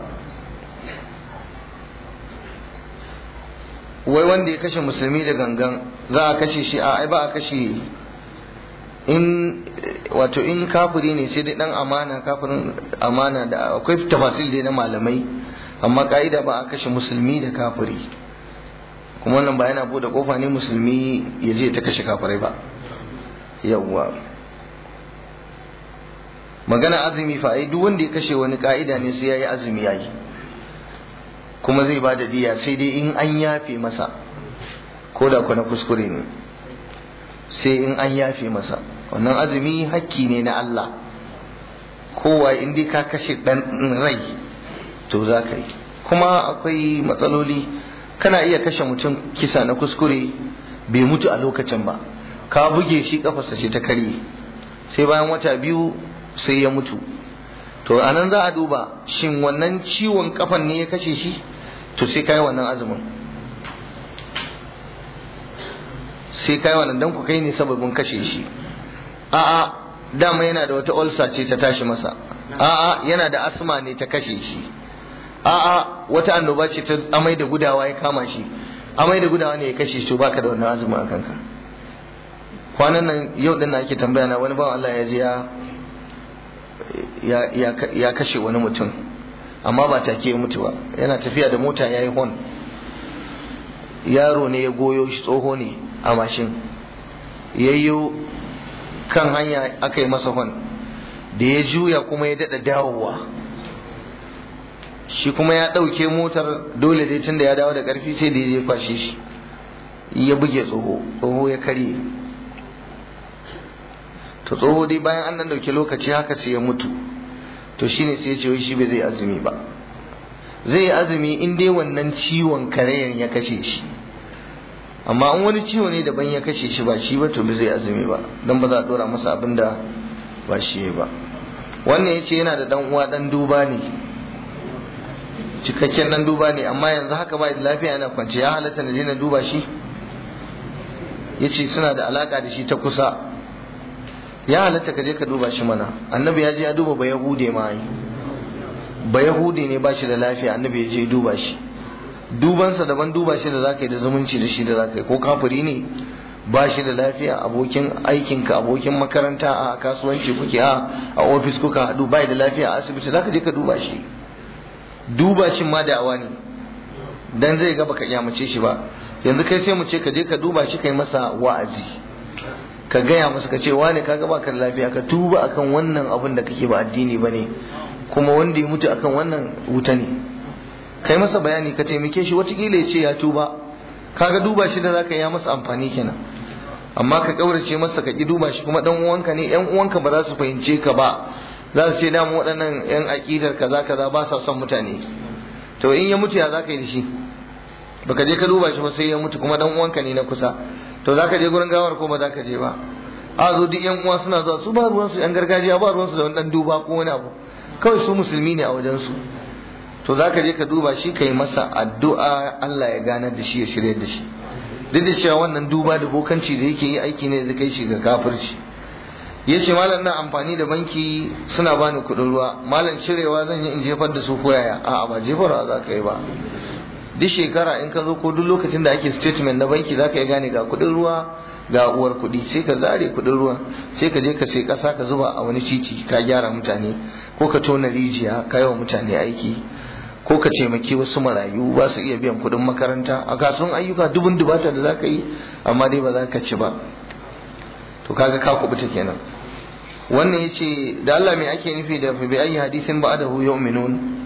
wai wanda ya kashe musulmi da gangan za a kashe shi a ai ba a kashe in wato in kafiri ne sai dai dan amana kafirin amana da akwai tafasil dai na malamai amma ka'ida ba a kashe musulmi da kafiri kuma wannan ba yana bude kofa ne musulmi ya je ta kashe kafirai ba yawwa magana azumi fa ai duk wanda ya kashe wani ka'ida ne sai yayi azumi yayi kuma zai ba da diya sai dai in an yafe masa ko da na kuskure ne sai in an yafe masa wannan azumi hakki ne na Allah kowa in dai ka kashe dan rai to za ka yi kuma akwai matsaloli kana iya kashe mutum kisa na kuskure bai mutu a lokacin ba ka buge shi kafarsa ce ta karye sai bayan wata biyu sai ya mutu to anan za a duba shin wannan ciwon kafan ne ya kashe shi to sai kai wannan azumin sai kai wannan dan ku kai ne sababin kashe shi a'a dama yana da wata ulcer ce ta tashi masa a'a yana da asma ne ta kashe shi a'a wata annoba ce ta amai da gudawa ya kama shi amai da gudawa ne ya kashe shi to baka da wannan azumin a kanka kwanan nan yau din ake tambaya na wani bawan Allah ya je ya ya kashe wani mutum amma ba take ya mutu ba yana tafiya da mota yayi hon yaro ne ya goyo shi tsoho ne a mashin yayyo kan hanya aka yi masa hon da ya juya kuma ya daɗa dawowa shi kuma ya ɗauke motar dole dai tun da ya dawo da ƙarfi sai da ya kwashe shi ya buge tsoho tsoho ya karye to tsoho dai bayan an nan ɗauki lokaci haka sai ya mutu to shine sai ya ce shi bai zai azumi ba zai yi azumi in dai wannan ciwon karayan ya kashe shi amma in wani ciwo ne daban ya kashe shi ba shi ba to bai zai azumi ba don ba za a ɗora masa abin da ba shi ba wannan ya ce yana da ɗan uwa ɗan duba ne cikakken dan duba ne amma yanzu haka ba da lafiya yana kwance ya halatta na je na duba shi yace suna da alaka da shi ta kusa ya halatta ka je ka duba shi mana annabi ya je ya duba ba yahude ma yi ba yahude ne ba shi da lafiya annabi ya je duba shi dubansa daban duba shi da zaka yi da zumunci da shi da zaka yi ko kafiri ne ba shi da lafiya abokin aikinka abokin makaranta a kasuwanci kuke a a ofis kuka haɗu bai da lafiya a asibiti zaka je ka duba shi duba shi ma da'awa ne dan zai ga baka kyamace shi ba yanzu kai sai mu ce ka je ka duba shi kai masa wa'azi ka gaya masa ka ce wane ka ga baka da lafiya ka tuba akan wannan abin da kake ba addini bane kuma wanda ya mutu akan wannan wuta ne kai masa bayani ka taimake shi watakila ya ce ya tuba kaga duba shi da zaka yi masa amfani kenan amma ka kaurace masa ka ki duba shi kuma dan uwanka ne yan uwanka ba za su fahimce ka ba za su ce damu waɗannan 'yan aƙidar kaza kaza ba sa son mutane to in ya mutu ya za ka yi da shi baka je ka duba shi ba sai ya mutu kuma dan uwanka ne na kusa to za ka je gurin gawar ko ba za ka je ba a zo duk yan uwa suna zuwa su ba ruwansu yan gargajiya ba ruwansu da wani dan duba ko wani abu kawai su musulmi ne a wajen su to za ka je ka duba shi ka yi masa addu'a Allah ya ganar da shi ya shirya da shi duk da cewa wannan duba da bokanci da yake yi aiki ne zai kai shi ga kafirci ya ce malam na amfani da banki suna bani kuɗin ruwa malam cirewa zan yi in jefar da su ko yaya a'a ba jefarwa za ka yi ba duk shekara in ka zo ko duk lokacin da ake statement na banki za ka yi gane ga kuɗin ruwa ga uwar kuɗi sai ka zare kuɗin ruwa sai ka je ka sai ƙasa ka zuba a wani titi ka gyara mutane ko ka tona rijiya ka yi wa mutane aiki ko ka taimaki wasu marayu ba su iya biyan kuɗin makaranta a kasuwan ayyuka dubun dubata da za ka yi amma dai ba za ka ci ba to kaga ka kubuta kenan wannan ya ce da Allah mai ake nufi da bi ayi hadisin ba'dahu yu'minun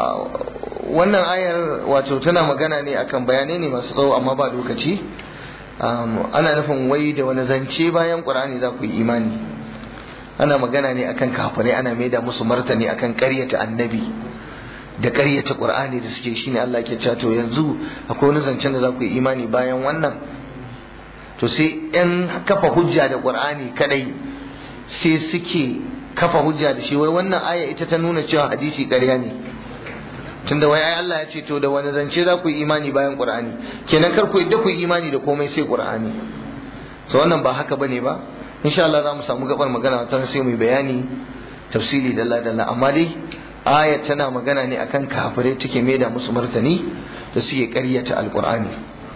wannan ayar wato tana magana ne akan bayanai ne masu tsawo amma ba lokaci ana nufin wai da wani zance bayan qur'ani za ku yi imani ana magana ne akan kafirai ana maida musu martani akan ƙaryata annabi da ƙaryata qur'ani da suke shine Allah ke cewa to yanzu akwai wani zancen da za ku yi imani bayan wannan to sai yan kafa hujja da qur'ani kadai sai suke kafa hujja da shi wai wannan aya ita ta nuna cewa hadisi ƙarya ne tunda wai ai Allah ya ce to da wani zance za ku yi imani bayan qur'ani kenan kar ku yadda ku yi imani da komai sai qur'ani so wannan ba haka bane ba insha Allah za mu samu gabar magana ta sai mu bayani tafsili dalla dalla amma dai aya tana magana ne akan kafirai take maida musu martani da suke ƙaryata alqur'ani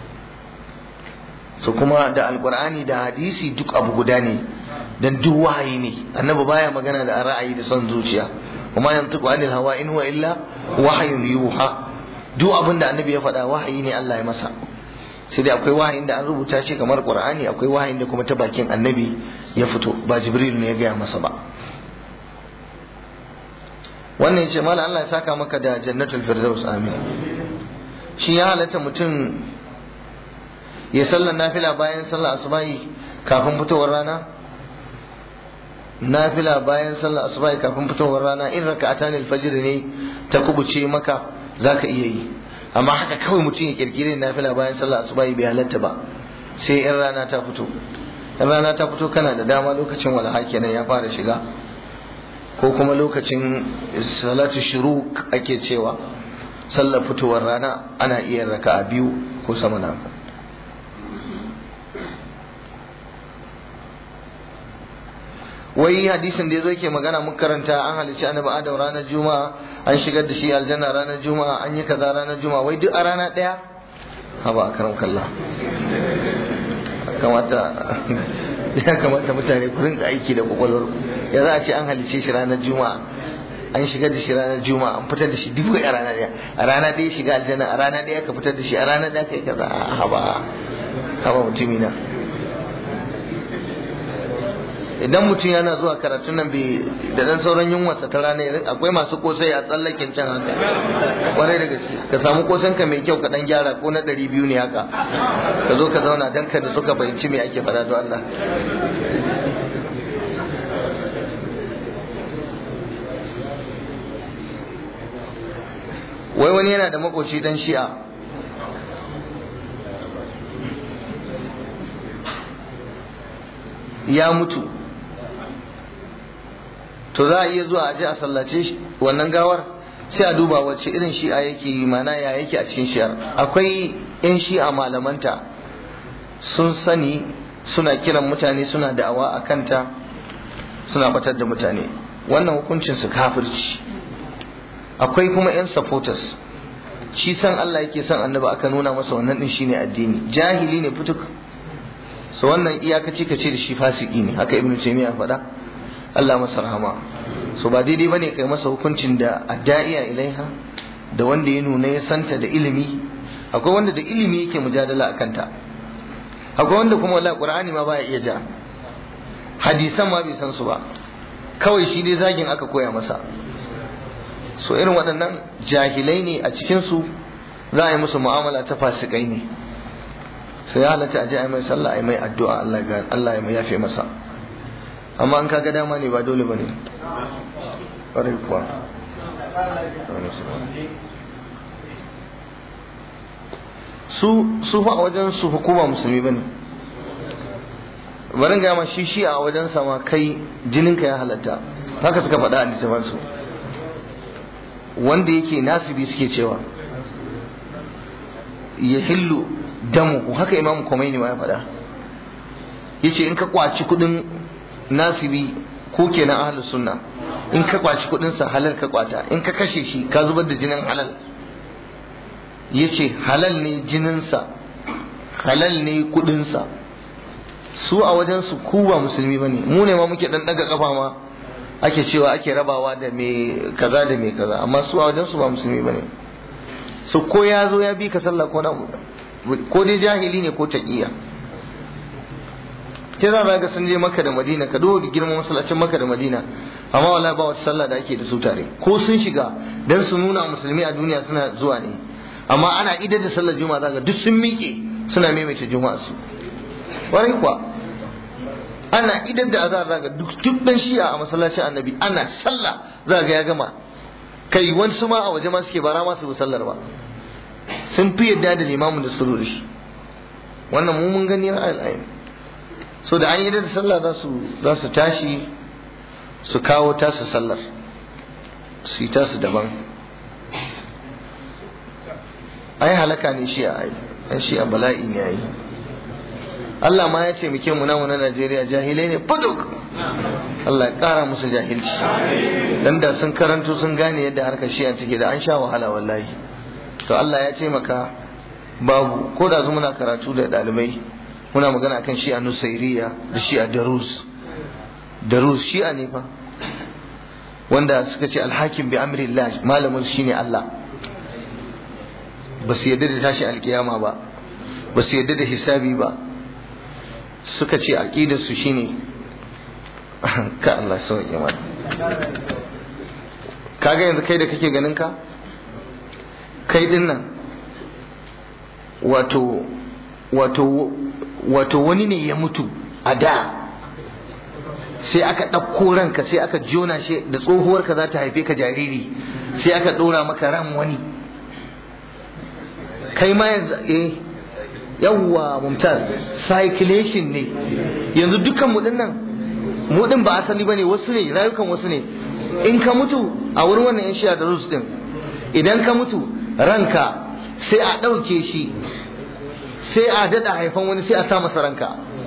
so kuma da alqur'ani da hadisi duk abu guda ne dan duk wahayi ne annabi baya magana da ra'ayi da son zuciya kuma yantiqu anil hawa in huwa illa wahyun yuha duk abin da annabi ya faɗa wahayi ne Allah ya masa sai dai akwai wahayin da an rubuta shi kamar qur'ani akwai wahayin da kuma ta bakin annabi ya fito ba jibril ne ya gaya masa ba wannan yace mallam Allah ya saka maka da jannatul firdaus amin shi ya halatta mutum ya sallar nafila bayan sallar asubahi kafin fitowar rana nafila bayan sallar asubahi kafin fitowar rana in raka'atan alfajr ne ta kubuce maka zaka iya yi amma haka kawai mutum ya kirkire nafila bayan sallar asubahi bai halatta ba sai in rana ta fito in rana ta fito kana da dama lokacin walaha kenan ya fara shiga ko kuma lokacin salatu shuruk ake cewa sallar fitowar rana ana iya raka'a biyu ko sama na haka wai hadisin da ya zo yake magana mun karanta an halicci annabi adam ranar juma'a an shigar da shi aljanna ranar juma'a an yi kaza ranar juma'a wai duk a rana ɗaya haba a karam kalla kamata ya kamata mutane ku rinka aiki da kwakwalwar ya za a ce an halicce shi ranar juma'a an shigar da shi ranar juma'a an fitar da shi duk a rana ɗaya a rana ɗaya shiga aljanna a rana ɗaya ka fitar da shi a rana ɗaya ka yi kaza haba haba mutumina idan mutum yana zuwa karatun nan da dan sauran yunwarsa ta rana akwai masu kosai a tsallakin can haka kwarai da gaske ka samu kosan ka mai kyau ka dan gyara ko na ɗari biyu ne haka ka zo ka zauna dan ka da suka fahimci me ake faɗa don Allah wai wani yana da makoci dan shi'a ya mutu to za a iya zuwa a je a sallace wannan gawar sai a duba wacce irin shi'a yake yi mana ya yake a cikin shi'ar akwai yan shi'a malamanta sun sani suna kiran mutane suna da'awa a kanta suna batar da mutane wannan hukuncin su kafirci akwai kuma yan supporters shi san Allah yake son annabi aka nuna masa wannan din shine addini jahili ne fituk so wannan iyakaci kace da shi fasiki ne haka ibnu taymiya faɗa Allah masa rahama so ba daidai bane kai masa hukuncin da adda'iya ilaiha da wanda ya nuna ya santa da ilimi akwai wanda da ilimi yake mujadala akan ta akwai wanda kuma wallahi qur'ani ma baya iya ja hadisan ma bai san su ba kawai shi dai zagin aka koya masa so irin waɗannan jahilai ne a cikin su za a yi musu mu'amala ta fasikai ne sai ya halatta a je a mai sallah a mai addu'a Allah ya yafe masa amma an kaga dama ne ba dole ba ne ƙwarai kuwa su su fa a wajen su hukuma musulmi ba ne barin gaya ma shi shi a wajen sama kai jininka ya halatta haka suka faɗa a littafansu wanda yake nasibi suke cewa ya hillu damu haka imam Khomeini ma ya faɗa yace in ka kwaci kudin nasibi ko kenan ahlus sunna in ka kwaci kudin sa halal ka kwata in ka kashe shi ka zubar da jinin halal yace halal ne jinin sa halal ne kudin sa su a wajen su ku ba musulmi bane mu ne ma muke dan daga kafa ma ake cewa ake rabawa da me kaza da me kaza amma su a wajen su ba musulmi bane su ko ya zo ya bi ka sallah ko na ko dai jahili ne ko taqiya ke za ga sun je maka da madina ka duba girman masallacin maka da madina amma wala ba wata sallah da ake da su tare ko sun shiga dan su nuna musulmi a duniya suna zuwa ne amma ana idar da sallar juma'a zaka duk sun miƙe suna maimaita juma'a su warai kuwa ana idan da azar zaga duk duk dan shi'a a masallacin annabi ana sallah za ga ya gama kai wani su ma a waje ma suke bara ma su bi sallar ba sun fi yadda da limamin da su da shi wannan mu mun gani ra'ayin ayin so da an yi da sallah za su za su tashi su kawo tasu sallar su yi tasu daban ai halaka ne shi a ai ai shi a bala'i ne ai Allah ma ya ce muke mu namu na Najeriya jahilai ne fuduk Allah ya kara musu jahilci dan da sun karanto sun gane yadda harkar shi'a take da an sha wahala wallahi to Allah ya ce maka babu ko da muna karatu da dalibai muna magana akan shi'a nusairiya da shi'a darus darus shi'a ne fa wanda suka ce alhakim bi amrillah malamin shine Allah ba su yadda da tashi alkiyama ba ba su yadda da hisabi ba suka ce aqidar su shine ka Allah sauke mana kaga yanzu kai da kake ganin ka kai din nan wato wato wato wani ne ya mutu a da sai aka ɗauko ranka sai aka jona shi da tsohuwarka za ta haife ka jariri sai aka ɗora maka ran wani kai ma yanzu eh yawwa mumtaz circulation ne yanzu dukkan mu nan mu din ba asali bane wasu ne rayukan wasu ne in ka mutu a wurin wannan yan shiya da rus din idan ka mutu ranka sai a ɗauke shi sai a daɗa haifan wani sai a sa masa ranka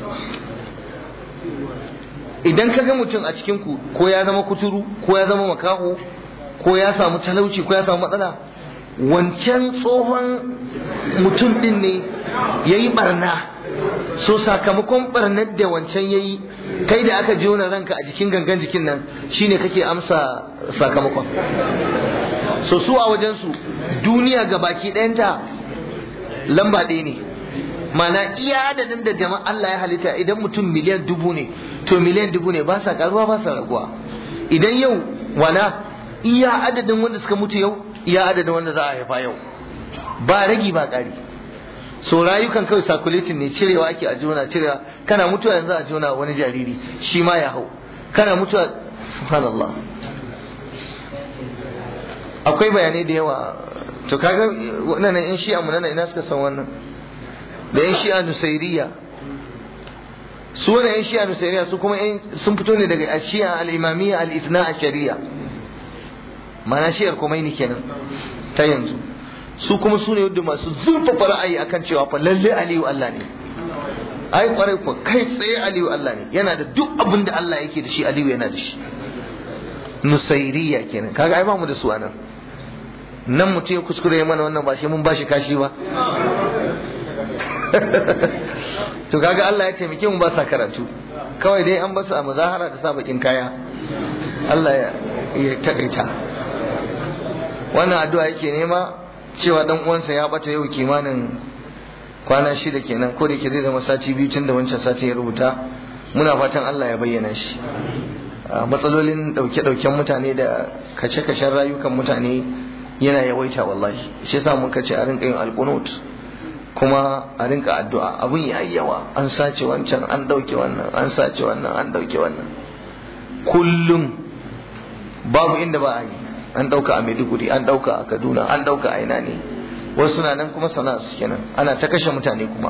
idan ka ga mutum a cikin ku ko ya zama kuturu ko ya zama makaho ko ya samu talauci ko ya samu matsala wancan tsohon mutum din ne ya yi barna so sakamakon barnar da wancan ya yi kai da aka jona ranka a jikin gangan jikin nan shine kake amsa sakamakon so su a wajensu duniya ga baki ɗayanta lamba ɗaya ne mana iya adadin da jama'a Allah ya halitta idan mutum miliyan dubu ne to miliyan dubu ne ba sa karuwa ba sa raguwa idan yau wana iya adadin wanda suka mutu yau iya adadin wanda za a haifa yau ba ragi ba ƙari so rayukan kawai circulating ne cirewa ake a juna cirewa kana mutuwa yanzu a juna wani jariri shi ma ya hau kana mutuwa subhanallah akwai bayanai da yawa to kaga wannan yan shi'a mu nan ina suka san wannan da yan shi'a nusairiya su wannan yan shi'a nusairiya su kuma sun fito ne daga shi'a al-imamiyya al-ithna ashariya mana shi'ar kumaini kenan ta yanzu su kuma su ne wadda masu zurfafa ra'ayi akan cewa fa lalle aliyu Allah ne ai kwarai ko kai tsaye aliyu Allah ne yana da duk abin da Allah yake da shi aliyu yana da shi nusairiya kenan kaga ai ba mu da su anan nan mutum ya kuskure mana wannan ba shi mun bashi kashi ba to kaga Allah ya taimake mu ba sa karatu kawai dai an basu a muzahara da sa bakin kaya Allah ya takaita wannan addu'a yake nema cewa dan uwansa ya bata yau kimanin kwana shida kenan ko da ke zai zama sati biyu tun da wancan sati ya rubuta muna fatan Allah ya bayyana shi matsalolin dauke-dauken mutane da kashe-kashen rayukan mutane yana yawaita wallahi shi yasa muka ce a rinka yin alqunut kuma a rinka addu'a abun ya yawa an sace wancan an dauke wannan an sace wannan an dauke wannan kullum babu inda ba a yi an dauka a Maiduguri an dauka a Kaduna an dauka a ina ne wasu na nan kuma sana'a su kenan ana ta kashe mutane kuma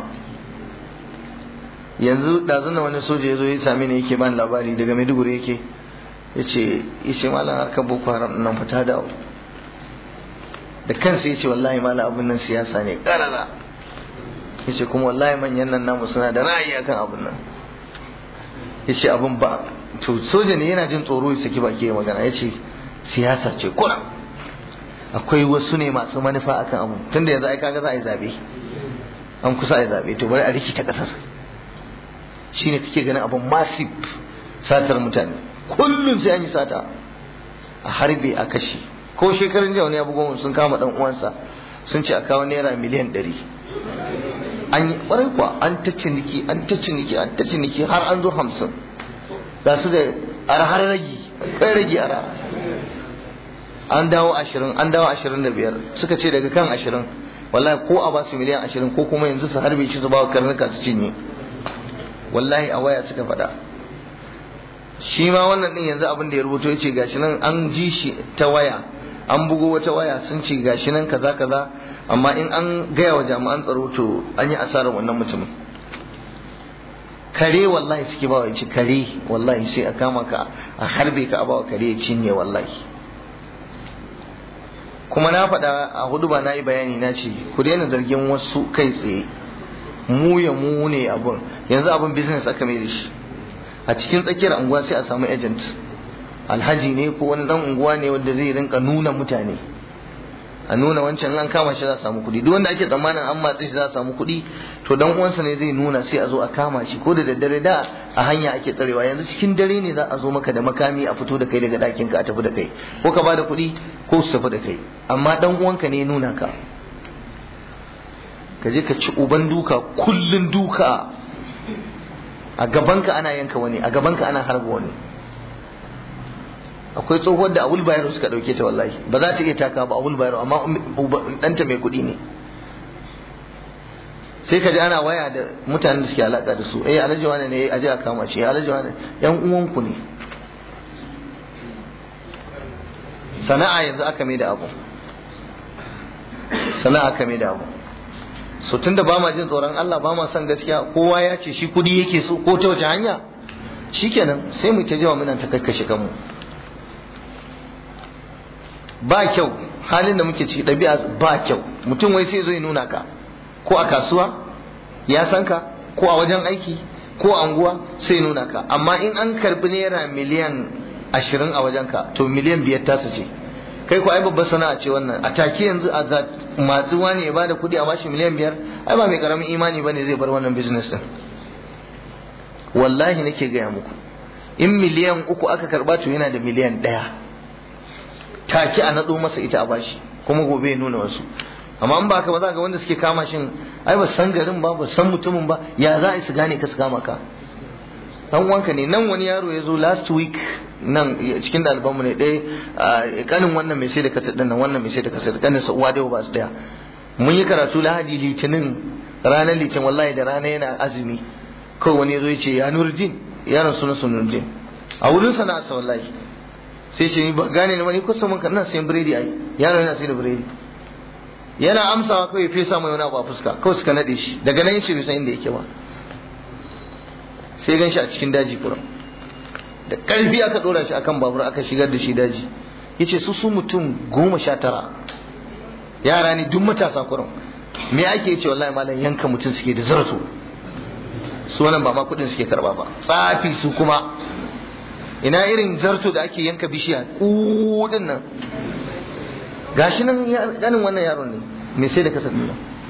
yanzu ɗazu na wani soja ya zo ya same ni yake bani labari daga Maiduguri yake yace yace malam harkar boko haram nan fata dawo da kansa yace wallahi malam abun nan siyasa ne karara yace kuma wallahi manyan nan namu suna da ra'ayi akan abun nan yace abun ba to soja ne yana jin tsoro ya saki baki ya magana yace siyasa ce kura akwai wasu ne masu manufa akan abu tunda yanzu ai kaga za a yi zabe an kusa a yi zabe to bari a rikita kasar shine kake ganin abun massive satar mutane kullum sai an yi sata a harbe a kashe ko shekarun jiya wani abubuwan sun kama dan uwansa sun ce a kawo naira miliyan ɗari an yi ƙwarai kuwa an ta ciniki an ta ciniki an ta ciniki har an zo hamsin ga su da arhar ragi kai ragi ara an dawo ashirin an dawo ashirin da biyar suka ce daga kan ashirin wallahi ko a basu miliyan ashirin ko kuma yanzu su harbe shi su ba karnuka su cinye wallahi a waya suka faɗa shi ma wannan din yanzu abin da ya rubuto ya ce gashi nan an ji shi ta waya an bugo wata waya sun ce gashi nan kaza kaza amma in an gaya wa jami'an tsaro to an yi asarar wannan mutumin kare wallahi suke bawa ci kare wallahi sai a kama ka a harbe ka a bawa kare ya cinye wallahi kuma na faɗa a hudu ba na yi bayani na ce ku daina zargin wasu kai tsaye mu ya mu ne abun yanzu abun business aka mai da shi a cikin tsakiyar unguwa sai a samu agent alhaji ne ko wani dan unguwa ne wanda zai rinka nuna mutane a nuna wancan an kama shi za a samu kuɗi duk wanda ake tsammanin an matse shi za a samu kuɗi to dan uwansa ne zai nuna sai a zo a kama shi ko da daddare da a hanya ake tsarewa yanzu cikin dare ne za a zo maka da makami a fito da kai daga ɗakin ka a tafi da kai ko ka bada kuɗi ko su tafi da kai amma dan uwanka ne nuna ka ka je ka ci uban duka kullun duka a gabanka ana yanka wani a gabanka ana harba wani akwai tsohuwar da abul bayero suka dauke ta wallahi ba za ta iya taka ba abul bayero amma ɗanta mai kuɗi ne sai ka ji ana waya da mutanen da suke alaka da su eh alhaji wani ne aje a kama shi alhaji wani yan uwanku ne sana'a yanzu aka mai da abu sana'a aka mai da abu so tunda ba ma jin tsoron Allah ba ma son gaskiya kowa ya ce shi kudi yake so ko ta wace hanya shikenan sai mu ta jawa muna ta kakkashe kanmu ba kyau halin da muke ciki ɗabi'a ba kyau mutum wai sai zo ya nuna ka ko a kasuwa ya san ka ko a wajen aiki ko a anguwa sai nuna ka amma in an karbi naira miliyan ashirin a wajen ka to miliyan biyar tasa ce kai ko ai babbar sana'a ce wannan a take yanzu a matsuwa ne ya bada kuɗi a bashi miliyan biyar ai ba mai karamin imani bane zai bar wannan business din wallahi nake gaya muku in miliyan uku aka karba to yana da miliyan ɗaya take a naɗo masa ita a bashi kuma gobe ya nuna wasu amma in ba ka ba za ga wanda suke kama shin ai ba san garin ba ba san mutumin ba ya za a su gane ka su kama ka dan wanka ne nan wani yaro ya zo last week nan cikin ɗalibanmu ne ɗaya kanin wannan mai sai da kasar ɗin nan wannan mai sai da kasar kanin sa uwa da ba su ɗaya mun yi karatu lahadi litinin ranar litinin wallahi da rana yana azumi kawai wani ya zo ya ce ya nurdin yaron suna su nurdin a wurin sana'arsa wallahi sai ce ni ba gane ni wani kusa mun kana sayan biredi ai yaron yana sai da biredi yana amsawa kawai fesa mai wani abu a fuska kawai suka nade shi daga nan yace bai san inda yake ba sai gan shi a cikin daji kurum da ƙarfi aka ɗora shi akan babur aka shigar da shi daji yace su su mutum goma sha tara yara ne duk matasa kurum me ake yace wallahi malam yanka mutum suke da zarto su wannan ba ma kuɗin suke karba ba tsafi su kuma ina irin zarto da ake yanka bishiya kudin nan gashi nan ganin wannan yaron ne me sai da kasar nuna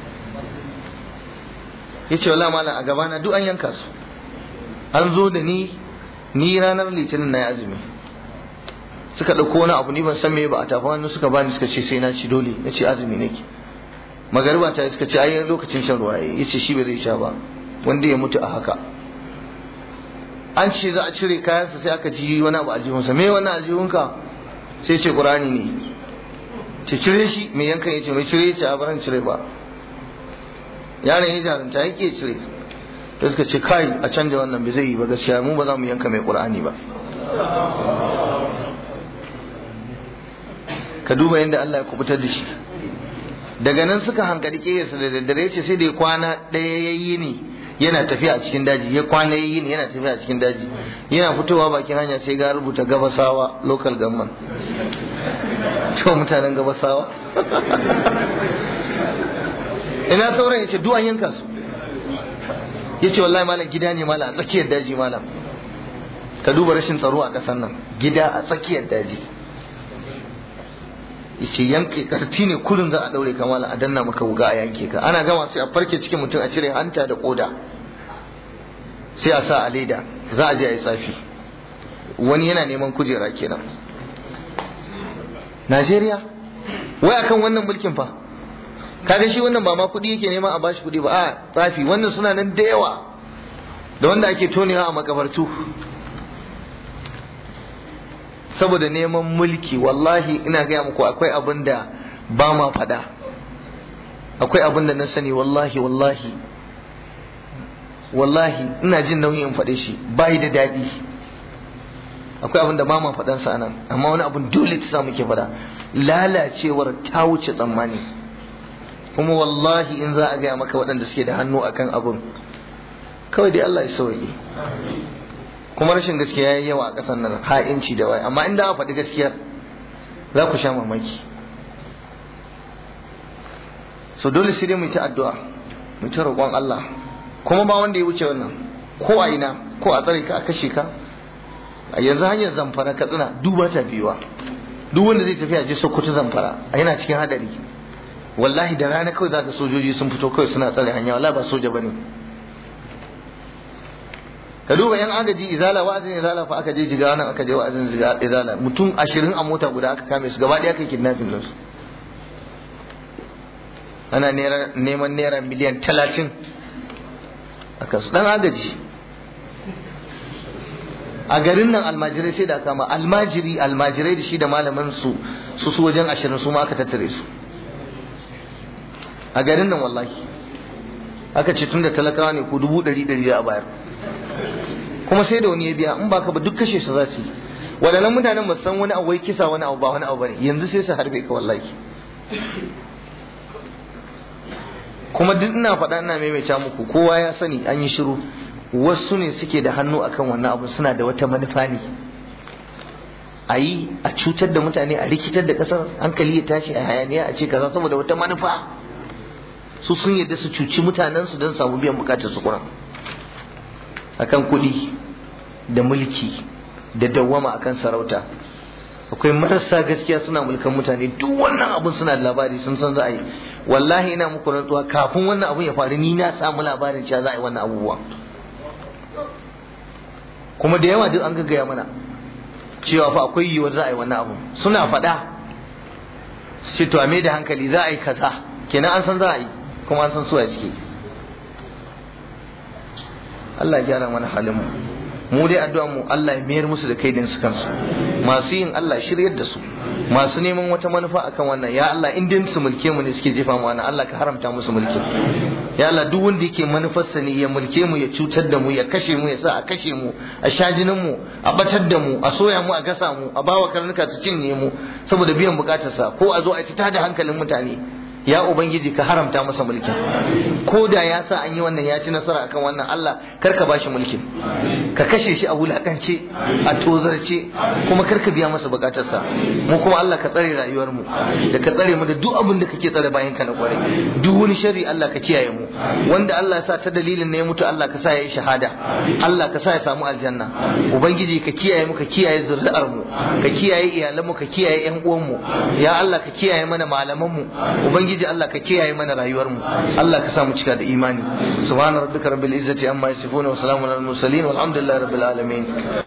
yace wallahi malam a gabana duk an yanka su an zo da ni ni ranar litinin na azumi suka ɗauko wani abu ni ban san me ba a tafi hannu suka bani suka ce sai na ci dole na ce azumi nake magariba ta suka ce ai lokacin shan ruwa ya ce shi ba zai sha ba wanda ya mutu a haka an ce za a cire kayansa sai aka ji wani abu aljihunsa me wani aljihunka sai ce qur'ani ne ce cire shi mai yankan ya ce mai cire ce a baran cire ba yaron ya jarumta yake cire da suka ce kai a canja wannan bai zai yi ba gaskiya mu ba za mu yanka mai qur'ani ba ka duba yadda Allah ya kubutar da shi daga nan suka hankali kiyarsa da daddare ce sai da kwana ɗaya ya yi ne yana tafiya a cikin daji ya kwana ya yi ne yana tafiya a cikin daji yana fitowa bakin hanya sai ga rubuta gabasawa local government to mutanen gabasawa ina sauran ya ce duwan yanka su ya ce wallahi malam gida ne malam a tsakiyar daji malam ka duba rashin tsaro a ƙasar nan gida a tsakiyar daji yace yanke karti ne kullun za a daure ka malam a danna maka wuga a yanke ka ana gama sai a farke cikin mutum a cire hanta da koda sai a sa a leda za a je a yi tsafi wani yana neman kujera kenan Najeriya wai akan wannan mulkin fa kaga shi wannan ba ma kuɗi yake nema a bashi kuɗi ba a tsafi wannan suna nan da yawa da wanda ake tonewa a makabartu saboda neman mulki wallahi ina gaya muku akwai abin da ba ma faɗa akwai abin da na sani wallahi wallahi wallahi ina jin nauyin in faɗe shi bai da daɗi akwai abin da ba ma faɗan sa nan amma wani abin dole ta sa muke faɗa lalacewar ta wuce tsammani kuma wallahi in za a gaya maka waɗanda suke da hannu akan abin kawai dai Allah ya sauke kuma rashin gaskiya yayi yawa a ƙasar nan ha'inci da wai amma inda aka faɗi gaskiyar za ku sha mamaki so dole sai dai mu ta addu'a mu ta roƙon Allah kuma ba wanda ya wuce wannan ko a ina ko a tsare ka a kashe ka a yanzu hanyar zamfara katsina duba ta biyuwa duk wanda zai tafi a je sokoto zamfara a yana cikin hadari wallahi da rana kawai zaka sojoji sun fito kawai suna tsare hanya wallahi ba soja bane ka duba yan agaji izala wa'azin izala fa aka je jiga nan aka je wa'azin izala mutum ashirin a mota guda aka kame su gaba ɗaya aka kidnapping din su ana neman naira miliyan talatin a kasu dan agaji a garin nan almajirai sai da kama almajiri almajirai da shi da malamin su su su wajen ashirin su ma aka tattare su a garin nan wallahi aka ce tun da talakawa ne ko dubu ɗari ɗari a bayar kuma sai da wani ya biya in baka ba duk kashe su za su yi waɗannan mutanen ba san wani abu wai kisa wani abu ba wani abu bane yanzu sai su harbe ka wallahi kuma duk ina faɗa ina maimaita muku kowa ya sani an yi shiru wasu ne suke da hannu akan wannan abu suna da wata manufa ne a yi a cutar da mutane a rikitar da ƙasar hankali ya tashi a hayaniya a ce kaza saboda wata manufa su sun yadda su cuci mutanensu don samu biyan bukatar su kuran akan kuɗi da mulki da dawwama akan sarauta akwai marasa gaskiya suna mulkan mutane duk wannan abun suna da labari sun san za a yi wallahi ina muku rantsuwa kafin wannan abun ya faru ni na samu labarin cewa za a yi wannan abubuwa kuma da yawa duk an gaggaya mana cewa fa akwai yiwuwar za a yi wannan abun suna faɗa su ce to a da hankali za a yi kaza kenan an san za a yi kuma an san su a ciki Allah ya gyara mana halin mu mu dai addu'a mu Allah ya mayar musu da kaidin su kansu masu yin Allah shiryar da su masu neman wata manufa akan wannan ya Allah in din su mulke mu ne suke jefa mu wannan Allah ka haramta musu mulki ya Allah duk wanda yake manufarsa ne ya mulke mu ya cutar da mu ya kashe mu ya sa a kashe mu a shajinin mu a batar da mu a soya mu a gasa mu a bawa karnuka su cinye mu saboda biyan bukatarsa ko a zo a fita da hankalin mutane ya ubangiji ka haramta masa mulkin ko da ya sa an yi wannan ya ci nasara akan wannan Allah kar ka bashi mulkin ka kashe shi a wulakance a tozarce kuma kar ka biya masa bukatarsa mu kuma Allah ka tsare rayuwar mu da ka tsare mu da duk abin da kake tsare bayan ka na kware duk wani shari Allah ka kiyaye mu wanda Allah ya sa ta dalilin ne ya mutu Allah ka sa ya yi shahada Allah ka sa ya samu aljanna ubangiji ka kiyaye mu ka kiyaye zuri'ar mu ka kiyaye iyalan mu ka kiyaye yan uwan mu ya Allah ka kiyaye mana malaman mu ubangiji ubangiji Allah ka kiyaye mana rayuwar mu Allah ka sa mu cika da imani subhana rabbika rabbil izzati amma yasifun wa salamun alal mursalin walhamdulillahi rabbil alamin